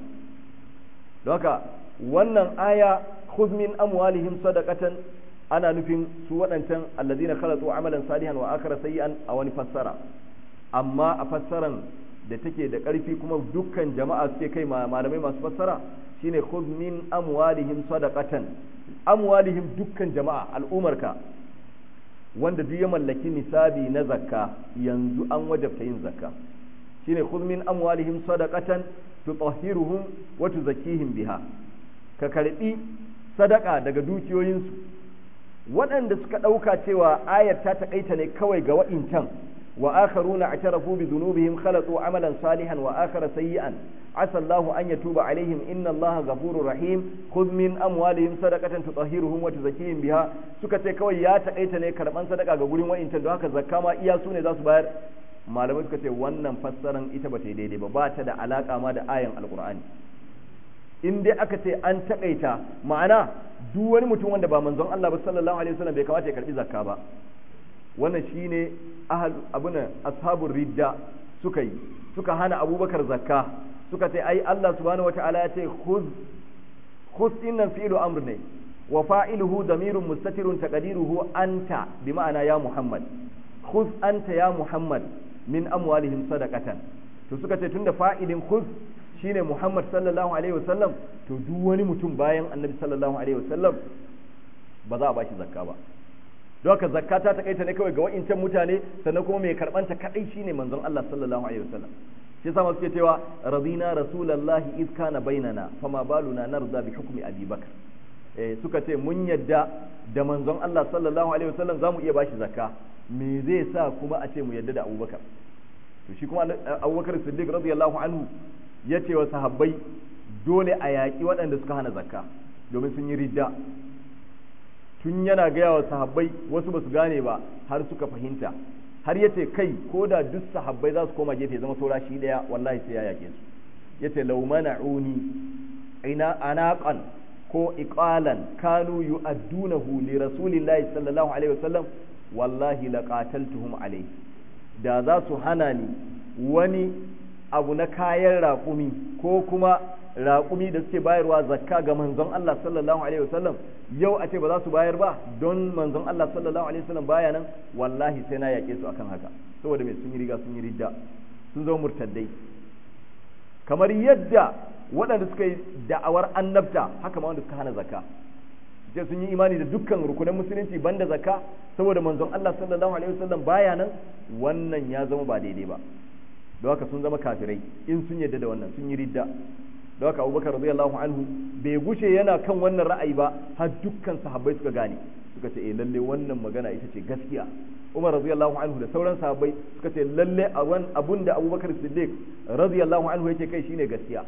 don haka wannan aya khudh min amwalihim sadaqatan ana nufin su waɗancan allazina khalatu amalan salihan wa akhara sayyi'an a wani fassara amma a fassaran da take da ƙarfi kuma dukkan jama'a suke kai malamai masu fassara shine khudh min amwalihim sadaqatan amwalihim dukkan jama'a al'umarka wanda duk ya mallaki nisabi na zakka yanzu an wajabta yin zakka shine khudh min amwalihim sadaqatan tutahhiruhum wa tuzakkihim biha ka karbi sadaka daga dukiyoyinsu waɗanda suka ɗauka cewa ayar ta taƙaita ne kawai ga wa'incan wa akharuna i'tarafu bi dhunubihim khalatu amalan salihan wa akhara sayyi'an asa Allahu an yatuba alaihim inna Allaha ghafurur rahim khudh min amwalihim sadaqatan tutahhiruhum wa tuzakkihim biha suka ce kawai ya taƙaita ne karban sadaka ga gurin wa'incan don haka zakka ma iya su ne za su bayar malamai suka ce wannan fassaran ita ba ta yi daidai ba ba ta da alaka ma da ayan alqur'ani in dai aka ce an takaita ma'ana duk wani mutum wanda ba manzon Allah ba sallallahu alaihi wasallam bai kamata ya karbi zakka ba wannan shine ahal abuna ashabur ridda suka yi suka hana abubakar zakka suka ce ai Allah subhanahu wataala ya ce khuz khuz innan fi'lu amr ne wa fa'iluhu damirun mustatirun taqdiruhu anta bi ma'ana ya muhammad khuz anta ya muhammad min amwalihim sadaqatan to suka ce tunda fa'ilin khuz shine Muhammad sallallahu alaihi wasallam to duk wani mutum bayan Annabi sallallahu alaihi wasallam ba za a bashi zakka ba don haka zakka ta takaita ne kawai ga wa'incan mutane sannan kuma mai karbanta kadai shine manzon Allah sallallahu alaihi wasallam shi yasa suke cewa radina rasulullahi iz kana bainana fama baluna narda bi hukmi abi bakr eh suka ce mun yadda da manzon Allah sallallahu alaihi wasallam zamu iya bashi zakka me zai sa kuma a ce mu yadda da abubakar to shi kuma abubakar siddiq radiyallahu anhu ya ce wa sahabbai dole a yaƙi waɗanda suka hana zakka domin sun yi ridda tun yana gaya wa sahabbai wasu ba su gane ba har suka fahimta har ya ce kai ko da duk sahabbai za su koma gefe zama saura shi ɗaya wallahi sai ya yaƙe su ya ce laumana'uni ina anaqan ko iqalan kanu yu'addunahu li rasulillahi sallallahu alaihi wasallam wallahi laqataltuhum alaihi da za su hana ni wani abu na kayan raƙumi ko kuma raƙumi da suke bayarwa zakka ga manzon Allah sallallahu alaihi wasallam yau a ce ba za su bayar ba don manzon Allah sallallahu alaihi wasallam baya nan wallahi sai na yaƙe su akan haka saboda me sun yi riga sun yi ridda sun zama murtaddai kamar yadda waɗanda suka yi da'awar annabta haka ma wanda suka hana zakka sai sun yi imani da dukkan rukunan musulunci banda zakka saboda manzon Allah sallallahu alaihi wasallam baya nan wannan ya zama ba daidai ba don haka sun zama kafirai in sun yadda da wannan sun yi ridda don haka Abubakar radiyallahu anhu bai gushe yana kan wannan ra'ayi ba har dukkan sahabbai suka gane suka ce eh lalle wannan magana ita ce gaskiya Umar radiyallahu anhu da sauran sahabbai suka ce lalle abun da Abubakar Siddiq radiyallahu anhu yake kai shine gaskiya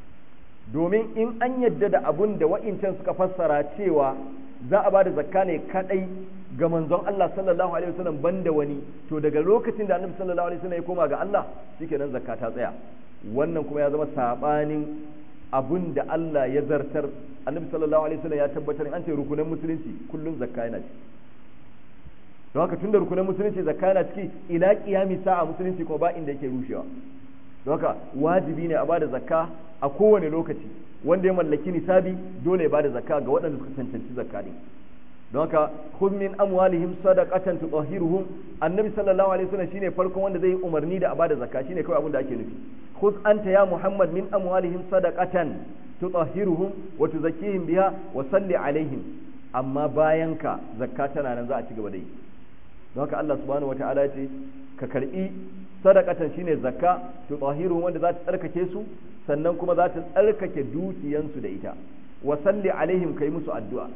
domin in an yadda da abun da wa'incan suka fassara cewa za a ba da zakka ne kadai ga manzon Allah sallallahu alaihi wasallam banda wani to daga lokacin da annabi sallallahu alaihi wasallam ya koma ga Allah shikenan zakka ta tsaya wannan kuma ya zama sabanin abun da Allah ya zartar annabi sallallahu alaihi wasallam ya tabbatar an ce rukunan musulunci kullun zakka yana ciki don haka tunda rukunan musulunci zakka yana ciki ila qiyami sa'a musulunci kuma ba inda yake rushewa don haka wajibi ne a bada zakka a kowane lokaci wanda ya mallaki nisabi dole ya bada zakka ga waɗanda suka cancanci zakka ne don haka khudh min amwalihim sadaqatan tutahhiruhum annabi sallallahu alaihi wasallam shine farkon wanda zai yi umarni da a bada zakka shine kawai abin da ake nufi khudh anta ya muhammad min amwalihim sadaqatan tutahhiruhum wa tuzakkihim biha wa salli alaihim amma bayan ka zakka tana nan za a ci gaba da yi don haka Allah subhanahu wataala ya ce ka karbi sadaqatan shine zakka tutahhiruhum wanda za ta tsarkake su sannan kuma za ta tsarkake dukiyansu da ita wa salli alaihim kai musu addu'a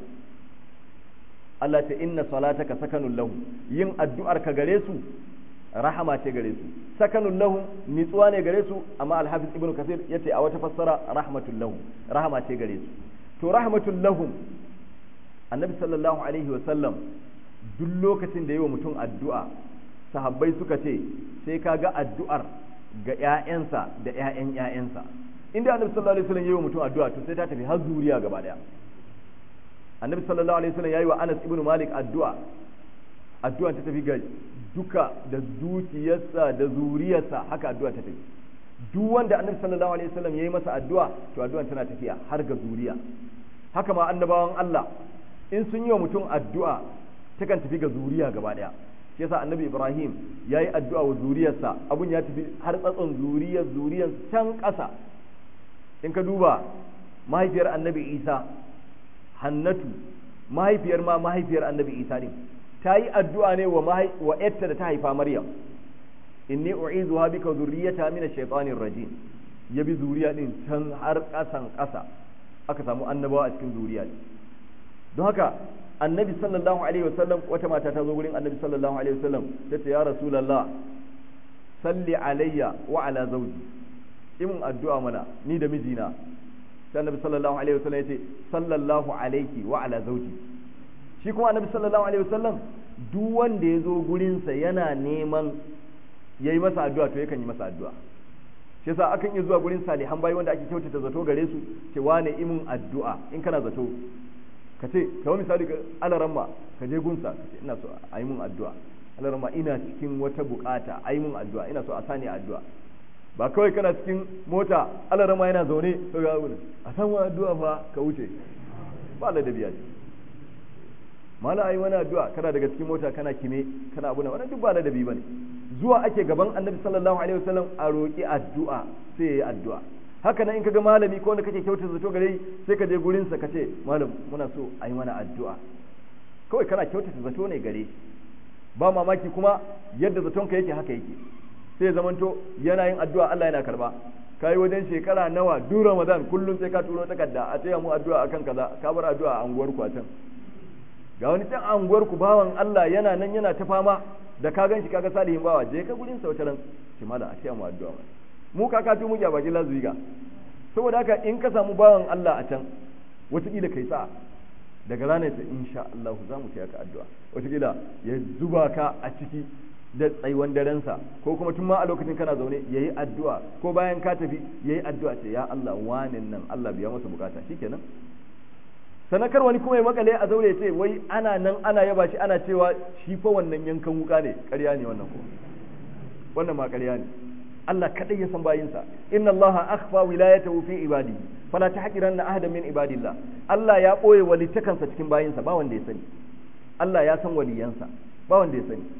Allah ta inna salataka sakanun lahu yin addu'ar ka gare su rahama ce gare su sakanun lahu nitsuwa ne gare su amma alhafiz ibnu kasir yace a wata fassara rahmatul lahu rahama ce gare su to rahmatul lahum annabi sallallahu alaihi wa sallam duk lokacin da yi wa mutum addu'a sahabbai suka ce sai ka ga addu'ar ga ‘ya'yansa da ‘ya'yan ‘ya'yansa inda annabi sallallahu alaihi wasallam yi wa mutum addu'a to sai ta tafi har zuriya gaba daya annabi sallallahu alaihi wasallam yayi wa Anas ibn Malik addu'a addu'a ta tafi ga duka da dukiyarsa da zuriyarsa haka addu'a ta tafi duk wanda annabi sallallahu alaihi wasallam yayi masa addu'a to addu'an tana tafiya har ga zuriya haka ma annabawan Allah in sun yi wa mutum addu'a takan tafi ga zuriya gaba daya shi yasa annabi Ibrahim yayi addu'a wa zuriyarsa abun ya tafi har tsatson zuriyar zuriyar can ƙasa in ka duba mahaifiyar annabi Isa Hannatu mahaifiyar ma mahaifiyar annabi Isa ne ta yi addu'a ne wa wa yatta da ta haifa Maryam inni u'izuha bika zurriyata min ash-shaytanir rajim ya bi zuriya din can har ƙasan ƙasa aka samu annabawa a cikin zuriya don haka annabi sallallahu alaihi wasallam wata mata ta zo gurin annabi sallallahu alaihi wasallam ta ce ya rasulullah salli alayya wa ala zawji in addu'a mana ni da mijina sai annabi sallallahu alaihi wasallam ya ce sallallahu alayki wa ala zawji shi kuma annabi sallallahu alaihi wasallam duk wanda ya zo gurinsa yana neman yayi masa addu'a to yakan yi masa addu'a shi yasa akan iya zuwa gurin salihan bayi wanda ake kyautata zato gare su ce wane imin addu'a in kana zato ka ce kamar misali ka alaramma ka je gunsa ka ce ina so a yi mun addu'a alaramma ina cikin wata bukata a yi mun addu'a ina so a sani addu'a ba kawai kana cikin mota alaramma yana zaune to ga wani a san wani addu'a fa ka wuce ba da biya ce mala ayi wani addu'a kana daga cikin mota kana kime kana abu na wannan duk ba da dabi bane zuwa ake gaban annabi sallallahu alaihi wasallam a roki addu'a sai yayi addu'a haka nan in kaga malami ko wanda kake kyautar zato gare sai ka je gurin sa kace malam muna so a yi mana addu'a kawai kana kyautar zato ne gare ba mamaki kuma yadda zaton ka yake haka yake sai zamanto yana yin addu'a Allah yana karba kai wajen shekara nawa duk Ramadan kullum sai ka turo takarda a taya mu addu'a akan kaza ka bar addu'a a anguwar ku a can ga wani can anguwar ku bawan Allah yana nan yana ta fama da ka ganshi kaga salihin bawa je ka gurin sa wata ran ki mala a taya mu addu'a mu kaka tu muke a bakin lazuiga saboda haka in ka samu bawan Allah a can wataƙila kai sa daga ranar ta insha Allah za mu taya ka addu'a wataƙila ya zuba ka a ciki da tsaiwan darensa ko kuma tun ma a lokacin kana zaune ya yi addu'a ko bayan ka tafi ya yi addu'a ce ya Allah wanin nan Allah biya masa bukata shikenan sanakar wani kuma ya makale a zaure ce wai ana nan ana yaba shi ana cewa shi fa wannan yankan wuka ne ƙarya ne wannan ko wannan ma ƙarya ne Allah kadai ya san bayinsa inna Allah akhfa wilayatahu fi ibadihi fala tahqiranna ahadan min ibadillah Allah ya boye walitakansa cikin bayinsa ba wanda ya sani Allah ya san waliyansa ba wanda ya sani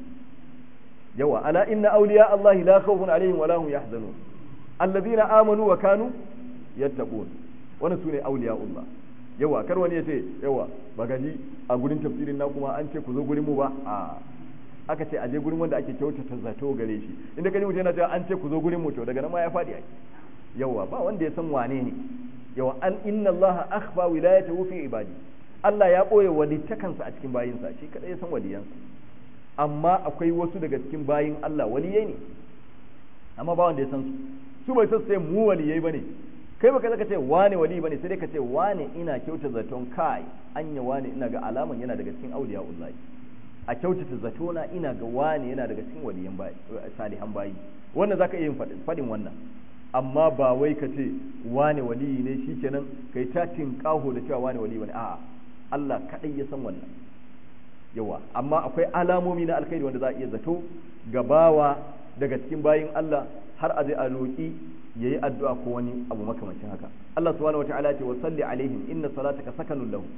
yawa ala inna awliya Allah la khawfun alaihim wa la hum yahzanun alladhina amanu wa kanu yattaqun wannan sune awliya Allah yawa kar wani ya ce yawa ba gaji a gurin tafsirin na kuma an ce ku zo gurin mu ba a aka ce aje gurin wanda ake kyautata zato gare shi inda kaji mutum yana cewa an ce ku zo gurin mu to daga nan ma ya faɗi ai yawa ba wanda ya san wane ne yawa an inna Allah akhfa wilayatahu fi ibadi Allah ya boye walittakansa a cikin bayinsa shi kadai ya san waliyansa amma akwai wasu daga cikin bayin Allah waliyai ne amma ba wanda ya san su su bai san sai mu waliyai bane kai baka zaka ce wane wali bane sai dai ka ce wane ina kyauta zaton kai anya wane ina ga alaman yana daga cikin auliya ullahi a kyautata zatona ina ga wane yana daga cikin waliyan bayi salihan bayi wannan zaka iya yin fadin wannan amma ba wai ka ce wane wali ne shikenan kai ta tinkaho da cewa wane wali bane a'a Allah kadai ya san wannan yawa amma akwai alamomi na alkhairi wanda za a iya zato gabawa daga cikin bayin Allah har a zai a roƙi yayi addu'a ko wani abu makamancin haka Allah subhanahu wataala ce wa salli alaihim inna salataka sakanun lahum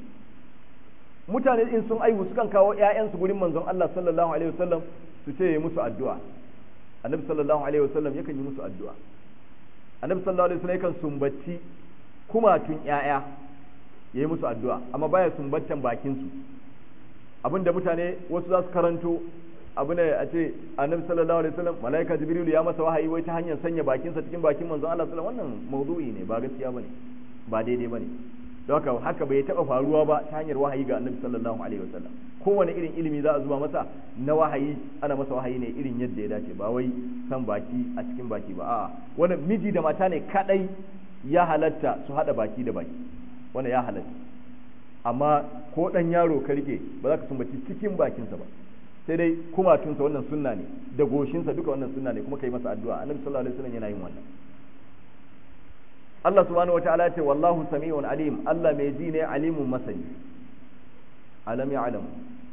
mutane in sun aihu sukan kawo ƴaƴansu gurin manzon Allah sallallahu alaihi wasallam su ce yi musu addu'a annabi sallallahu alaihi wasallam yakan yi musu addu'a annabi sallallahu alaihi wasallam yakan sumbaci kumatun ƴaƴa yayi musu addu'a amma baya sumbantan bakin su abinda mutane wasu za su karanto abu ne a ce annabi sallallahu alaihi wasallam malaika jibril ya masa wahayi wai ta hanyar sanya bakinsa cikin bakin manzon Allah sallallahu alaihi wasallam wannan mawdu'i ne ba gaskiya bane ba daidai bane don haka haka bai taba faruwa ba ta hanyar wahayi ga annabi sallallahu alaihi wasallam kowane irin ilimi za a zuba masa na wahayi ana masa wahayi ne irin yadda ya dace ba wai san baki a cikin baki ba a'a wannan miji da mata ne kadai ya halatta su hada baki da baki wannan ya halatta amma ko dan yaro ka rike ba za ka sumbaci cikin bakinsa ba sai dai kumatunsa wannan sunna ne da goshinsa duka wannan sunna ne kuma kai masa addu'a annabi sallallahu alaihi wasallam yana yin wannan Allah subhanahu wataala ce wallahu sami'un alim Allah mai ji ne alimun masani alam ya'lam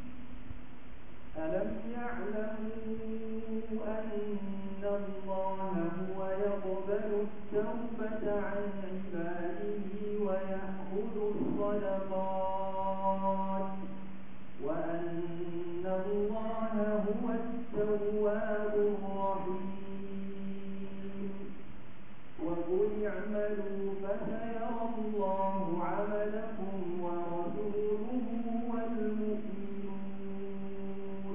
ألم يعلموا أن الله هو يقبل التوبة عن عباده ويأخذ الصدقات وأن الله هو التواب الرحيم وقل اعملوا فسيرى الله عملكم ورسوله والمؤمنون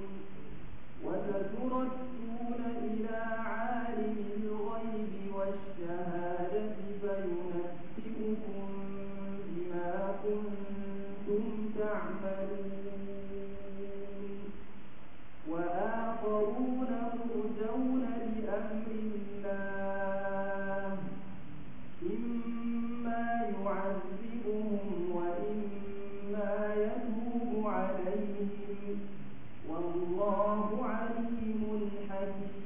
وستردون إلى عالم الغيب والشهادة فينبئكم بما كنتم تعملون وآخرون مرجون لأمر الله إما يعذبهم وإما يتوب عليهم والله عليم حكيم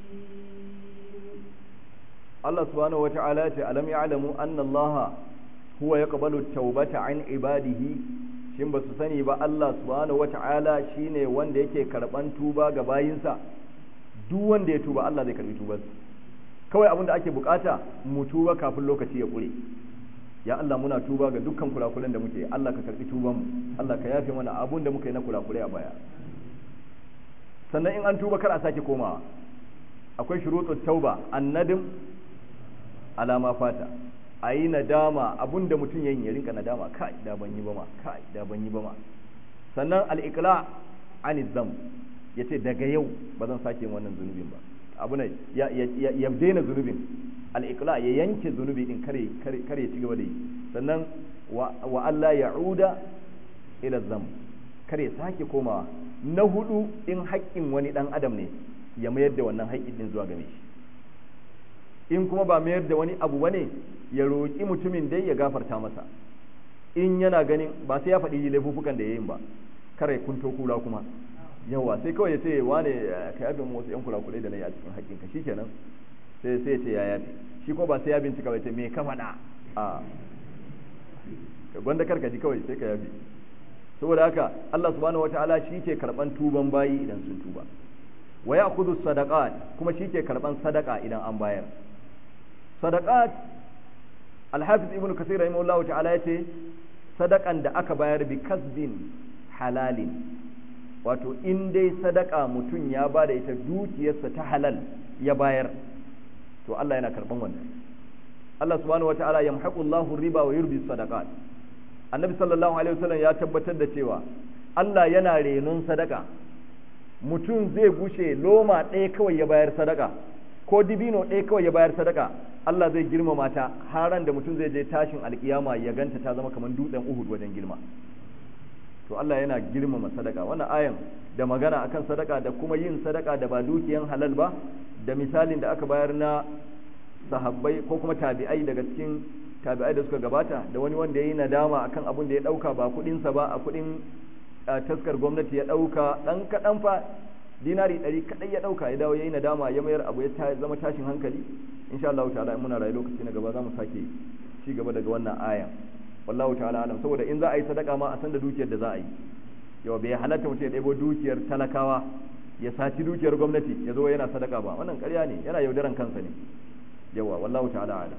Allah subhanahu wata'ala ce alam ya'lamu anna Allah huwa yaqbalu at-taubata an ibadihi shin ba su sani ba Allah subhanahu wata'ala shine wanda yake karban tuba ga bayinsa duk wanda ya tuba Allah zai karbi tubarsa kawai abin da ake bukata mu tuba kafin lokaci ya kure ya Allah muna tuba ga dukkan kurakuren da muke Allah ka karbi tuban mu Allah ka yafe mana abun da muka yi na kurakure a baya sannan in an tuba kar a sake komawa akwai shurutut tauba annadim alama fata a yi nadama abun da mutum yayin ya rinka nadama kai da ban yi ba ma kai da ban yi ba ma sannan al-iqla anil zam yace daga yau ba zan sake yin wannan zunubin ba abu ne ya ya daina zunubin al-iqla ya yanke zunubi din kare kare ci gaba da yi sannan wa Allah ya'uda ila zam kare sake komawa na hudu in haƙƙin wani dan adam ne ya mayar da wannan haƙƙin din zuwa game shi in kuma ba mayar da wani abu bane ya roƙi mutumin dai ya gafarta masa in yana ganin ba sai ya faɗi laifukan da ya yin ba kare kunto kula kuma yawa sai kawai ya ce wane ka yabe mu wasu yan kurakurai da na yi a cikin haƙƙinka shikenan sai sai ya ce ya yafe shi ko ba sai ya bincika ba ce me ka faɗa a gwanda karka ji kawai sai ka yafe saboda haka Allah subhanahu wataala shi ke karban tuban bayi idan sun tuba wa ya'khudhu sadaqat kuma shi ke karban sadaka idan an bayar sadaqat al-hafiz ibnu kathir rahimahullahu ta'ala yace sadakan da aka bayar bi kasbin halalin wato in dai sadaka mutum ya ba da ita dukiyarsa ta halal ya bayar to Allah yana karban wannan Allah subhanahu wataala yamhaqu Allahu riba wa yurbi sadaqat Annabi sallallahu alaihi wasallam ya tabbatar da cewa Allah yana renon sadaka mutum zai gushe loma ɗaya kawai ya bayar sadaka ko dibino ɗaya kawai ya bayar sadaka Allah zai girmama ta haran da mutum zai je tashin alkiyama ya ganta ta zama kamar dutsen Uhud wajen girma to Allah yana girmama sadaka wannan ayan da magana akan sadaka da kuma yin sadaka da ba dukiyan halal ba da misalin da aka bayar na sahabbai ko kuma tabi'ai daga cikin tabi'ai da suka gabata da wani wanda ya yi nadama akan abin da ya dauka ba kudinsa ba a kudin taskar gwamnati ya dauka dan kadan fa dinari ɗari kadai ya dauka ya dawo ya yi nadama ya mayar abu ya zama tashin hankali insha Allah ta'ala muna rayu lokaci na gaba za mu sake ci gaba daga wannan ayan wallahu ta'ala alam saboda in za a yi sadaka ma a san da dukiyar da za a yi yau bai halatta mutum ya ɗebo dukiyar talakawa ya saci dukiyar gwamnati ya zo yana sadaka ba wannan ƙarya ne yana yaudaran kansa ne yawa wallahu ta'ala alam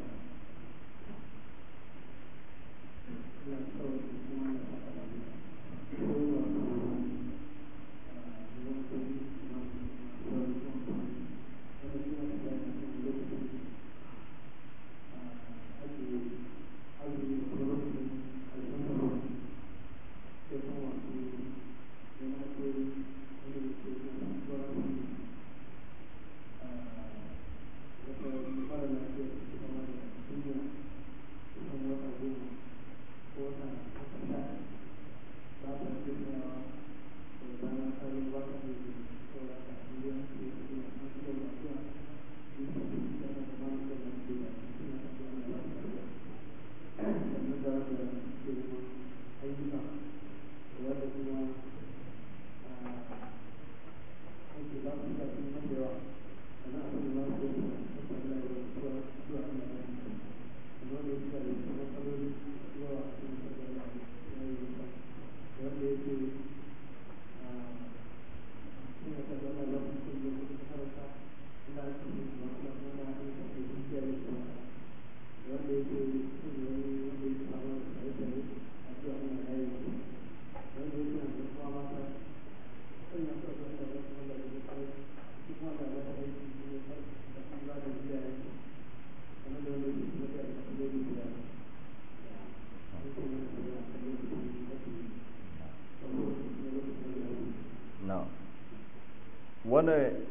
wani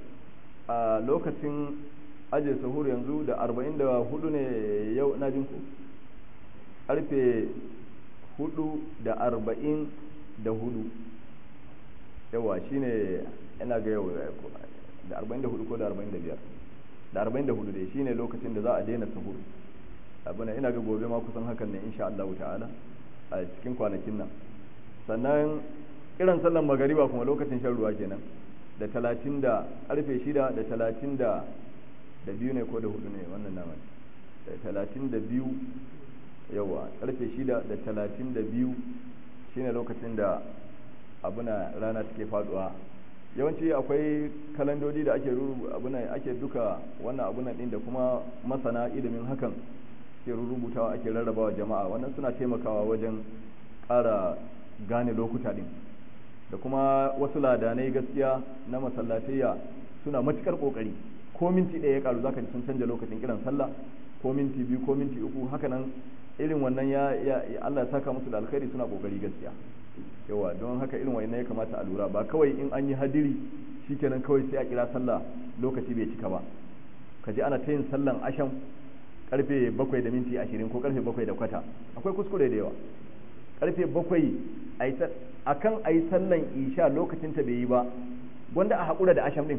a lokacin ajiye sahur yanzu da arba'in da hudu ne yau na jinku karfe hudu da arba'in da hudu yawa shine ina ga yau da arba'in da hudu ko da arba'in da biyar da arba'in da hudu dai shine lokacin da za a daina sahur abin ina ga gobe ma kusan hakan ne insha Allah ta'ala a cikin kwanakin nan sannan kiran sallan magariba kuma lokacin shan ruwa kenan da talatin da karfe shida da talatin da da biyu ne ko da hudu ne wannan naman da talatin da biyu yawa karfe shida da talatin da biyu shine lokacin da abuna rana take faduwa yawanci akwai kalandodi da ake abuna ake duka wannan abunan din da kuma masana ilimin hakan ke rubutawa ake rarrabawa jama'a wannan suna taimakawa wajen ƙara gane lokuta din da kuma wasu ladanai gaskiya na masallatayya suna matukar kokari ko minti ɗaya ya karu zaka ji sun canja lokacin kiran sallah ko minti biyu ko minti uku haka nan irin wannan ya, ya Allah ya saka musu da alkhairi suna kokari gaskiya yawa don haka irin wannan ya kamata a lura ba kawai in an yi hadiri shikenan kawai sai a kira sallah lokaci bai cika ba ka ji ana ta yin sallan asham karfe bakwai da minti ashirin ko karfe bakwai da kwata akwai kuskure da yawa karfe bakwai a kan a yi sallan isha lokacin ta bai yi ba wanda a haƙura da asham ɗin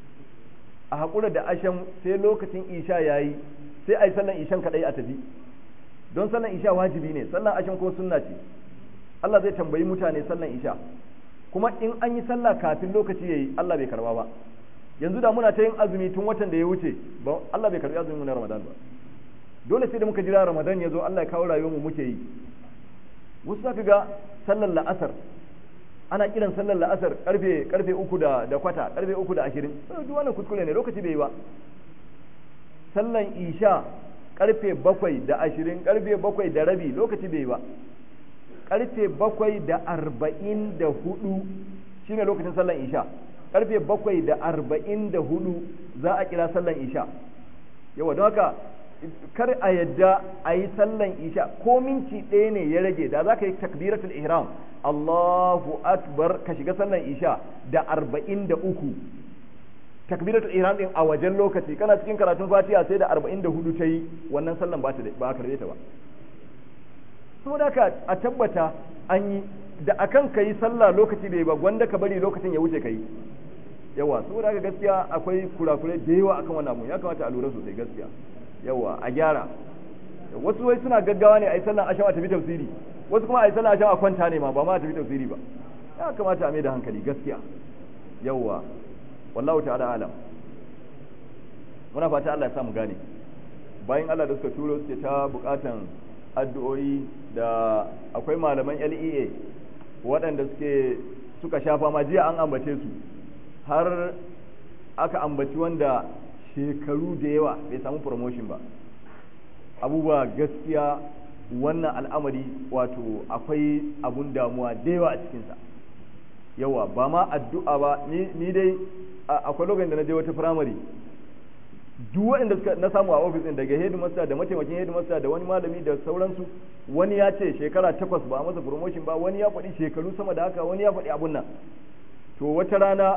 a haƙura da asham sai lokacin isha ya yi sai a yi sallan ishan kaɗai a tafi don sallan isha wajibi ne sallan asham ko sunna ce Allah zai tambayi mutane sallan isha kuma in an yi sallah kafin lokaci ya yi Allah bai karba ba yanzu da muna ta yin azumi tun watan da ya wuce ba Allah bai karbi azumin na Ramadan ba dole sai da muka jira Ramadan ya zo Allah ya kawo rayuwar mu muke yi wasu zaka ga sallar la'asar ana kiran sallar la'asar karfe karfe uku da da kwata karfe uku da ashirin duk wannan kuskure ne lokaci bai yi ba sallan isha karfe bakwai da ashirin karfe bakwai da rabi lokaci bai yi ba karfe bakwai da arba'in da hudu shine lokacin sallan isha karfe bakwai da arba'in da hudu za a kira sallan isha yawa don haka kar a yadda a yi sallan isha ko minti ɗaya ne ya rage da za ka yi takbiratul ihram Allahu akbar ka shiga sallan isha da arba'in da uku takbiratul ihram din a wajen lokaci kana cikin karatun fatiha sai da arba'in da hudu ta yi wannan sallan ba a karbe ta ba saboda haka a tabbata an yi da akan ka yi sallah lokaci bai ba gwanda ka bari lokacin ya wuce ka yi yawa saboda haka gaskiya akwai kurakurai da yawa akan wannan abu ya kamata a lura sosai gaskiya yawa a gyara wasu wai suna gaggawa ne a yi sallan asham a tafi tafsiri wasu kuma a yi sallan asham a kwanta ne ma ba ma a tafi tafsiri ba ya kamata a mai da hankali gaskiya yawa wallahu ta'ala alam muna fata Allah ya sa mu gane bayan Allah da suka turo suke ta bukatan addu'o'i da akwai malaman LEA waɗanda suke suka shafa ma jiya an ambace su har aka ambaci wanda shekaru da yawa bai samu promotion ba abubuwa gaskiya wannan al'amari wato akwai abun damuwa da yawa a cikinsa yawa ba ma addu'a ba ni dai akwai lokacin da na je wata firamare duk waɗanda suka na samu a ofis ɗin daga headmaster da mataimakin headmaster da wani malami da sauransu wani ya ce shekara takwas ba a masa promotion ba wani ya faɗi shekaru sama da haka wani ya faɗi abun nan to wata rana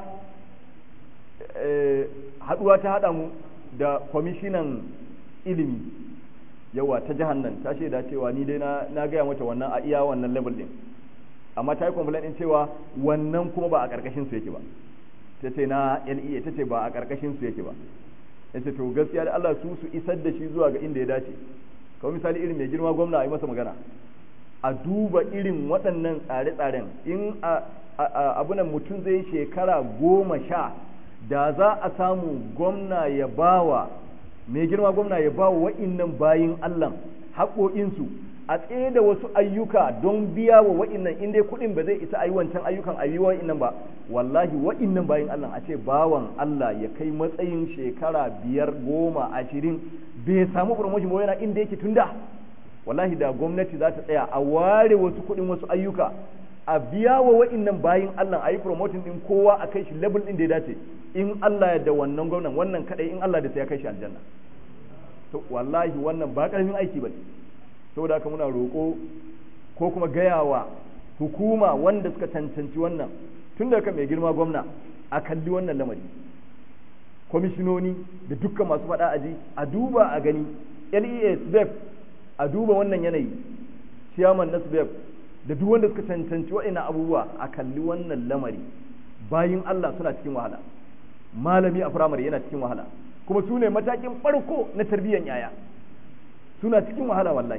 haɗuwa ta haɗa mu da kwamishinan ilimi yawa ta jihar nan ta shaida cewa ni dai na gaya mata wannan a iya wannan level ɗin amma ta yi complaint ɗin cewa wannan kuma ba a ƙarƙashin su yake ba ta ce na LEA ta ce ba a ƙarƙashin su yake ba ya ce to gaskiya da Allah su su isar da shi zuwa ga inda ya dace kawai misali irin mai girma gwamna a yi masa magana a duba irin waɗannan tsare-tsaren in abunan mutum zai shekara goma sha da za a samu gwamna ya bawa mai girma gwamna ya bawa wa'innan bayin Allah haƙoƙinsu a tsaye da wasu ayyuka don biya wa wa'innan in dai kuɗin ba zai isa a yi wancan ayyukan a yi wa'innan ba wallahi wa'innan bayin Allah a ce bawan Allah ya kai matsayin shekara biyar goma ashirin bai samu promotion ba yana inda yake tunda wallahi da gwamnati za ta tsaya a ware wasu kuɗin wasu ayyuka a biya wa wa'innan bayin Allah a yi promoting din kowa a kai shi level din da ya dace in Allah ya da wannan gwamnan wannan kadai in Allah da sai ya kai shi aljanna to wallahi wannan ba karamin aiki bane saboda haka muna roƙo ko kuma gayawa hukuma wanda suka cancanci wannan tun daga mai girma gwamna a kalli wannan lamari kwamishinoni da dukkan masu faɗa aji a duba a gani LEA SBEF a duba wannan yanayi chairman na SBEF da duk wanda suka cancanci waɗannan abubuwa a kalli wannan lamari bayin Allah suna cikin wahala malami a firamare yana cikin wahala kuma su ne matakin farko na tarbiyyar yaya suna cikin wahala wallahi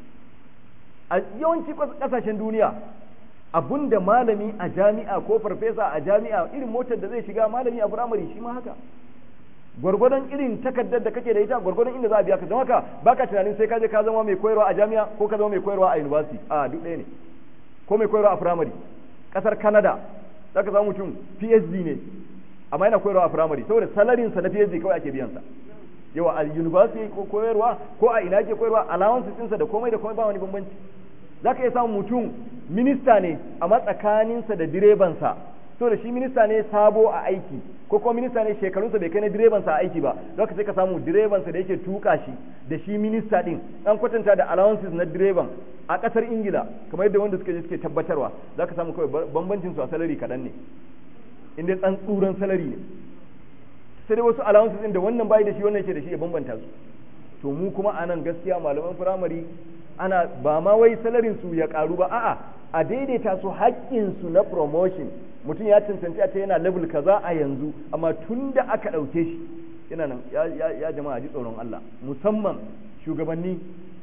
a yawanci kasashen duniya abunda malami a jami'a ko farfesa a jami'a irin motar da zai shiga malami a firamare shi ma haka gwargwadon irin takardar da kake da ita gwargwadon inda za a biya ka don haka baka tunanin sai ka je ka zama mai koyarwa a jami'a ko ka zama mai koyarwa a university a duk ɗaya ne ko mai koyarwa a firamare kasar canada za ka samu mutum phd ne amma yana koyarwa a firamare saboda salarin sa na phd kawai ake biyan sa yawa a university ko koyarwa ko a ina ke koyarwa allowances ɗinsa da komai da komai ba wani bambanci za ka iya samun mutum minista ne amma tsakaninsa da direbansa so da shi minista ne sabo a aiki ko kuma minista ne shekarunsa bai kai na direbansa a aiki ba za ka sai ka samu direbansa da yake tuka shi da shi minista din an kwatanta da allowances na direban a kasar ingila kamar yadda wanda suka je suke tabbatarwa za ka samu kawai bambancin su a salari kaɗan ne inda tsan tsuran salari ne sai dai wasu allowances din da wannan bai da shi wannan yake da shi ya bambanta su to mu kuma a nan gaskiya malaman firamare ana ba ma wai salarin su ya karu ba a'a a daidaita su haƙƙin su na promotion mutum ya cancanci a ce yana level kaza a yanzu amma tun da aka ɗauke shi yana nan ya jama'a ji tsoron Allah musamman shugabanni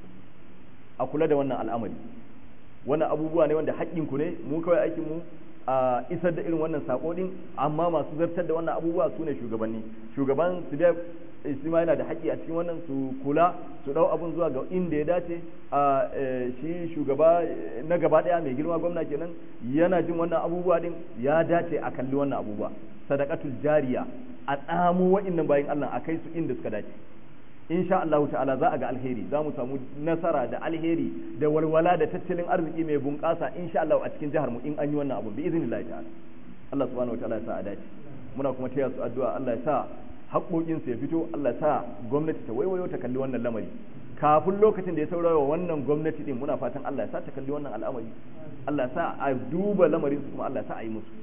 a kula da wannan al'amari wannan abubuwa ne wanda haƙƙinku ne mu kawai aikin mu a isar da irin wannan sako din amma masu zartar da wannan abubuwa su ne shugabanni shugaban su da isma yana da haƙƙi a cikin wannan su kula su ɗau abun zuwa ga inda ya dace a shi shugaba na gaba ɗaya mai girma gwamna kenan yana jin wannan abubuwa din ya dace a kalli wannan abubuwa sadaqatul jariya a tsamo wa'annan bayan Allah a kai su inda suka dace insha Allah ta'ala za a ga alheri za mu samu nasara da alheri da walwala da tattalin arziki mai bunƙasa insha Allah a cikin jihar mu in an yi wannan abu bi iznillahi ta'ala Allah subhanahu wataala ya sa a dace muna kuma taya su addu'a Allah ya sa haƙoƙin su ya fito Allah ya sa gwamnati ta waiwayo ta kalli wannan lamari kafin lokacin da ya saurara wannan gwamnati din muna fatan Allah ya sa ta kalli wannan al'amari Allah ya sa a duba lamarin su kuma Allah ya sa a yi musu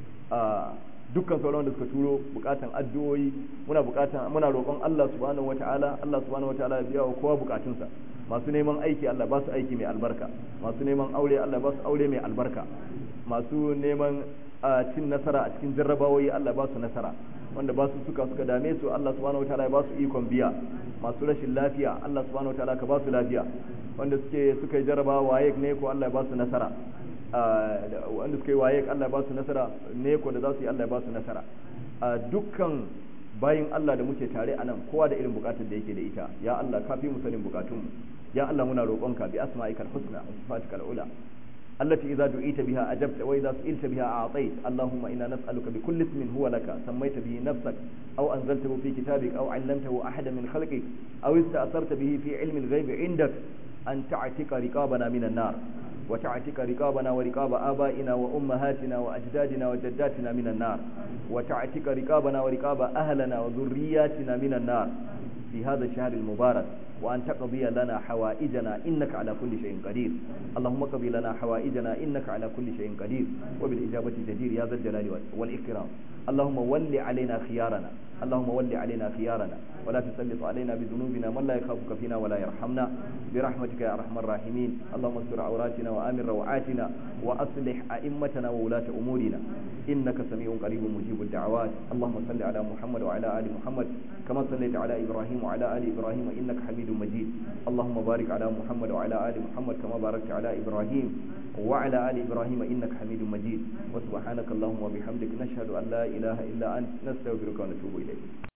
dukkan sauran da suka turo bukatan addu'o'i muna bukatan muna roƙon Allah subhanahu wataala Allah subhanahu wataala ya biya wa kowa bukatunsa masu neman aiki Allah ba su aiki mai albarka masu neman aure Allah ba su aure mai albarka masu neman cin nasara a cikin jarrabawoyi Allah ba su nasara wanda ba su suka suka dame su Allah subhanahu wataala ya ba su ikon biya masu rashin lafiya Allah subhanahu wataala ka ba su lafiya wanda suke suka yi jarrabawa waye ne ko Allah ya ba su nasara wanda suka yi waye Allah ba su nasara ne ko da za su yi Allah ba su nasara dukkan bayin Allah da muke tare a nan kowa da irin bukatar da yake da ita ya Allah ka fi mu sanin bukatunmu ya Allah muna roƙonka bi asma'ikal husna wa sifatikal ula التي إذا دعيت بها أجبت وإذا سئلت بها أعطيت اللهم إنا نسألك بكل اسم هو لك سميت به نفسك أو أنزلته في كتابك أو علمته أحدا من خلقك أو استأثرت به في علم الغيب عندك أن تعتق رقابنا من النار وتعتق رقابنا ورقاب آبائنا وأمهاتنا وأجدادنا وجداتنا من النار وتعتق رقابنا ورقاب أهلنا وذرياتنا من النار في هذا الشهر المبارك وأن تقضي لنا حوائجنا إنك على كل شيء قدير اللهم قضي لنا حوائجنا إنك على كل شيء قدير وبالإجابة جدير يا ذا الجلال والإكرام اللهم ول علينا خيارنا اللهم ول علينا خيارنا ولا تسلط علينا بذنوبنا من لا يخافك فينا ولا يرحمنا برحمتك يا أرحم الراحمين اللهم استر عوراتنا وآمن روعاتنا وأصلح أئمتنا وولاة أمورنا إنك سميع قريب مجيب الدعوات اللهم صل على محمد وعلى آل محمد كما صليت على إبراهيم وعلى آل إبراهيم إنك حميد مجيد اللهم بارك على محمد وعلى آل محمد كما باركت على إبراهيم وعلى آل إبراهيم إنك حميد مجيد وسبحانك اللهم وبحمدك نشهد أن لا إله إلا أنت نستغفرك ونتوب إليك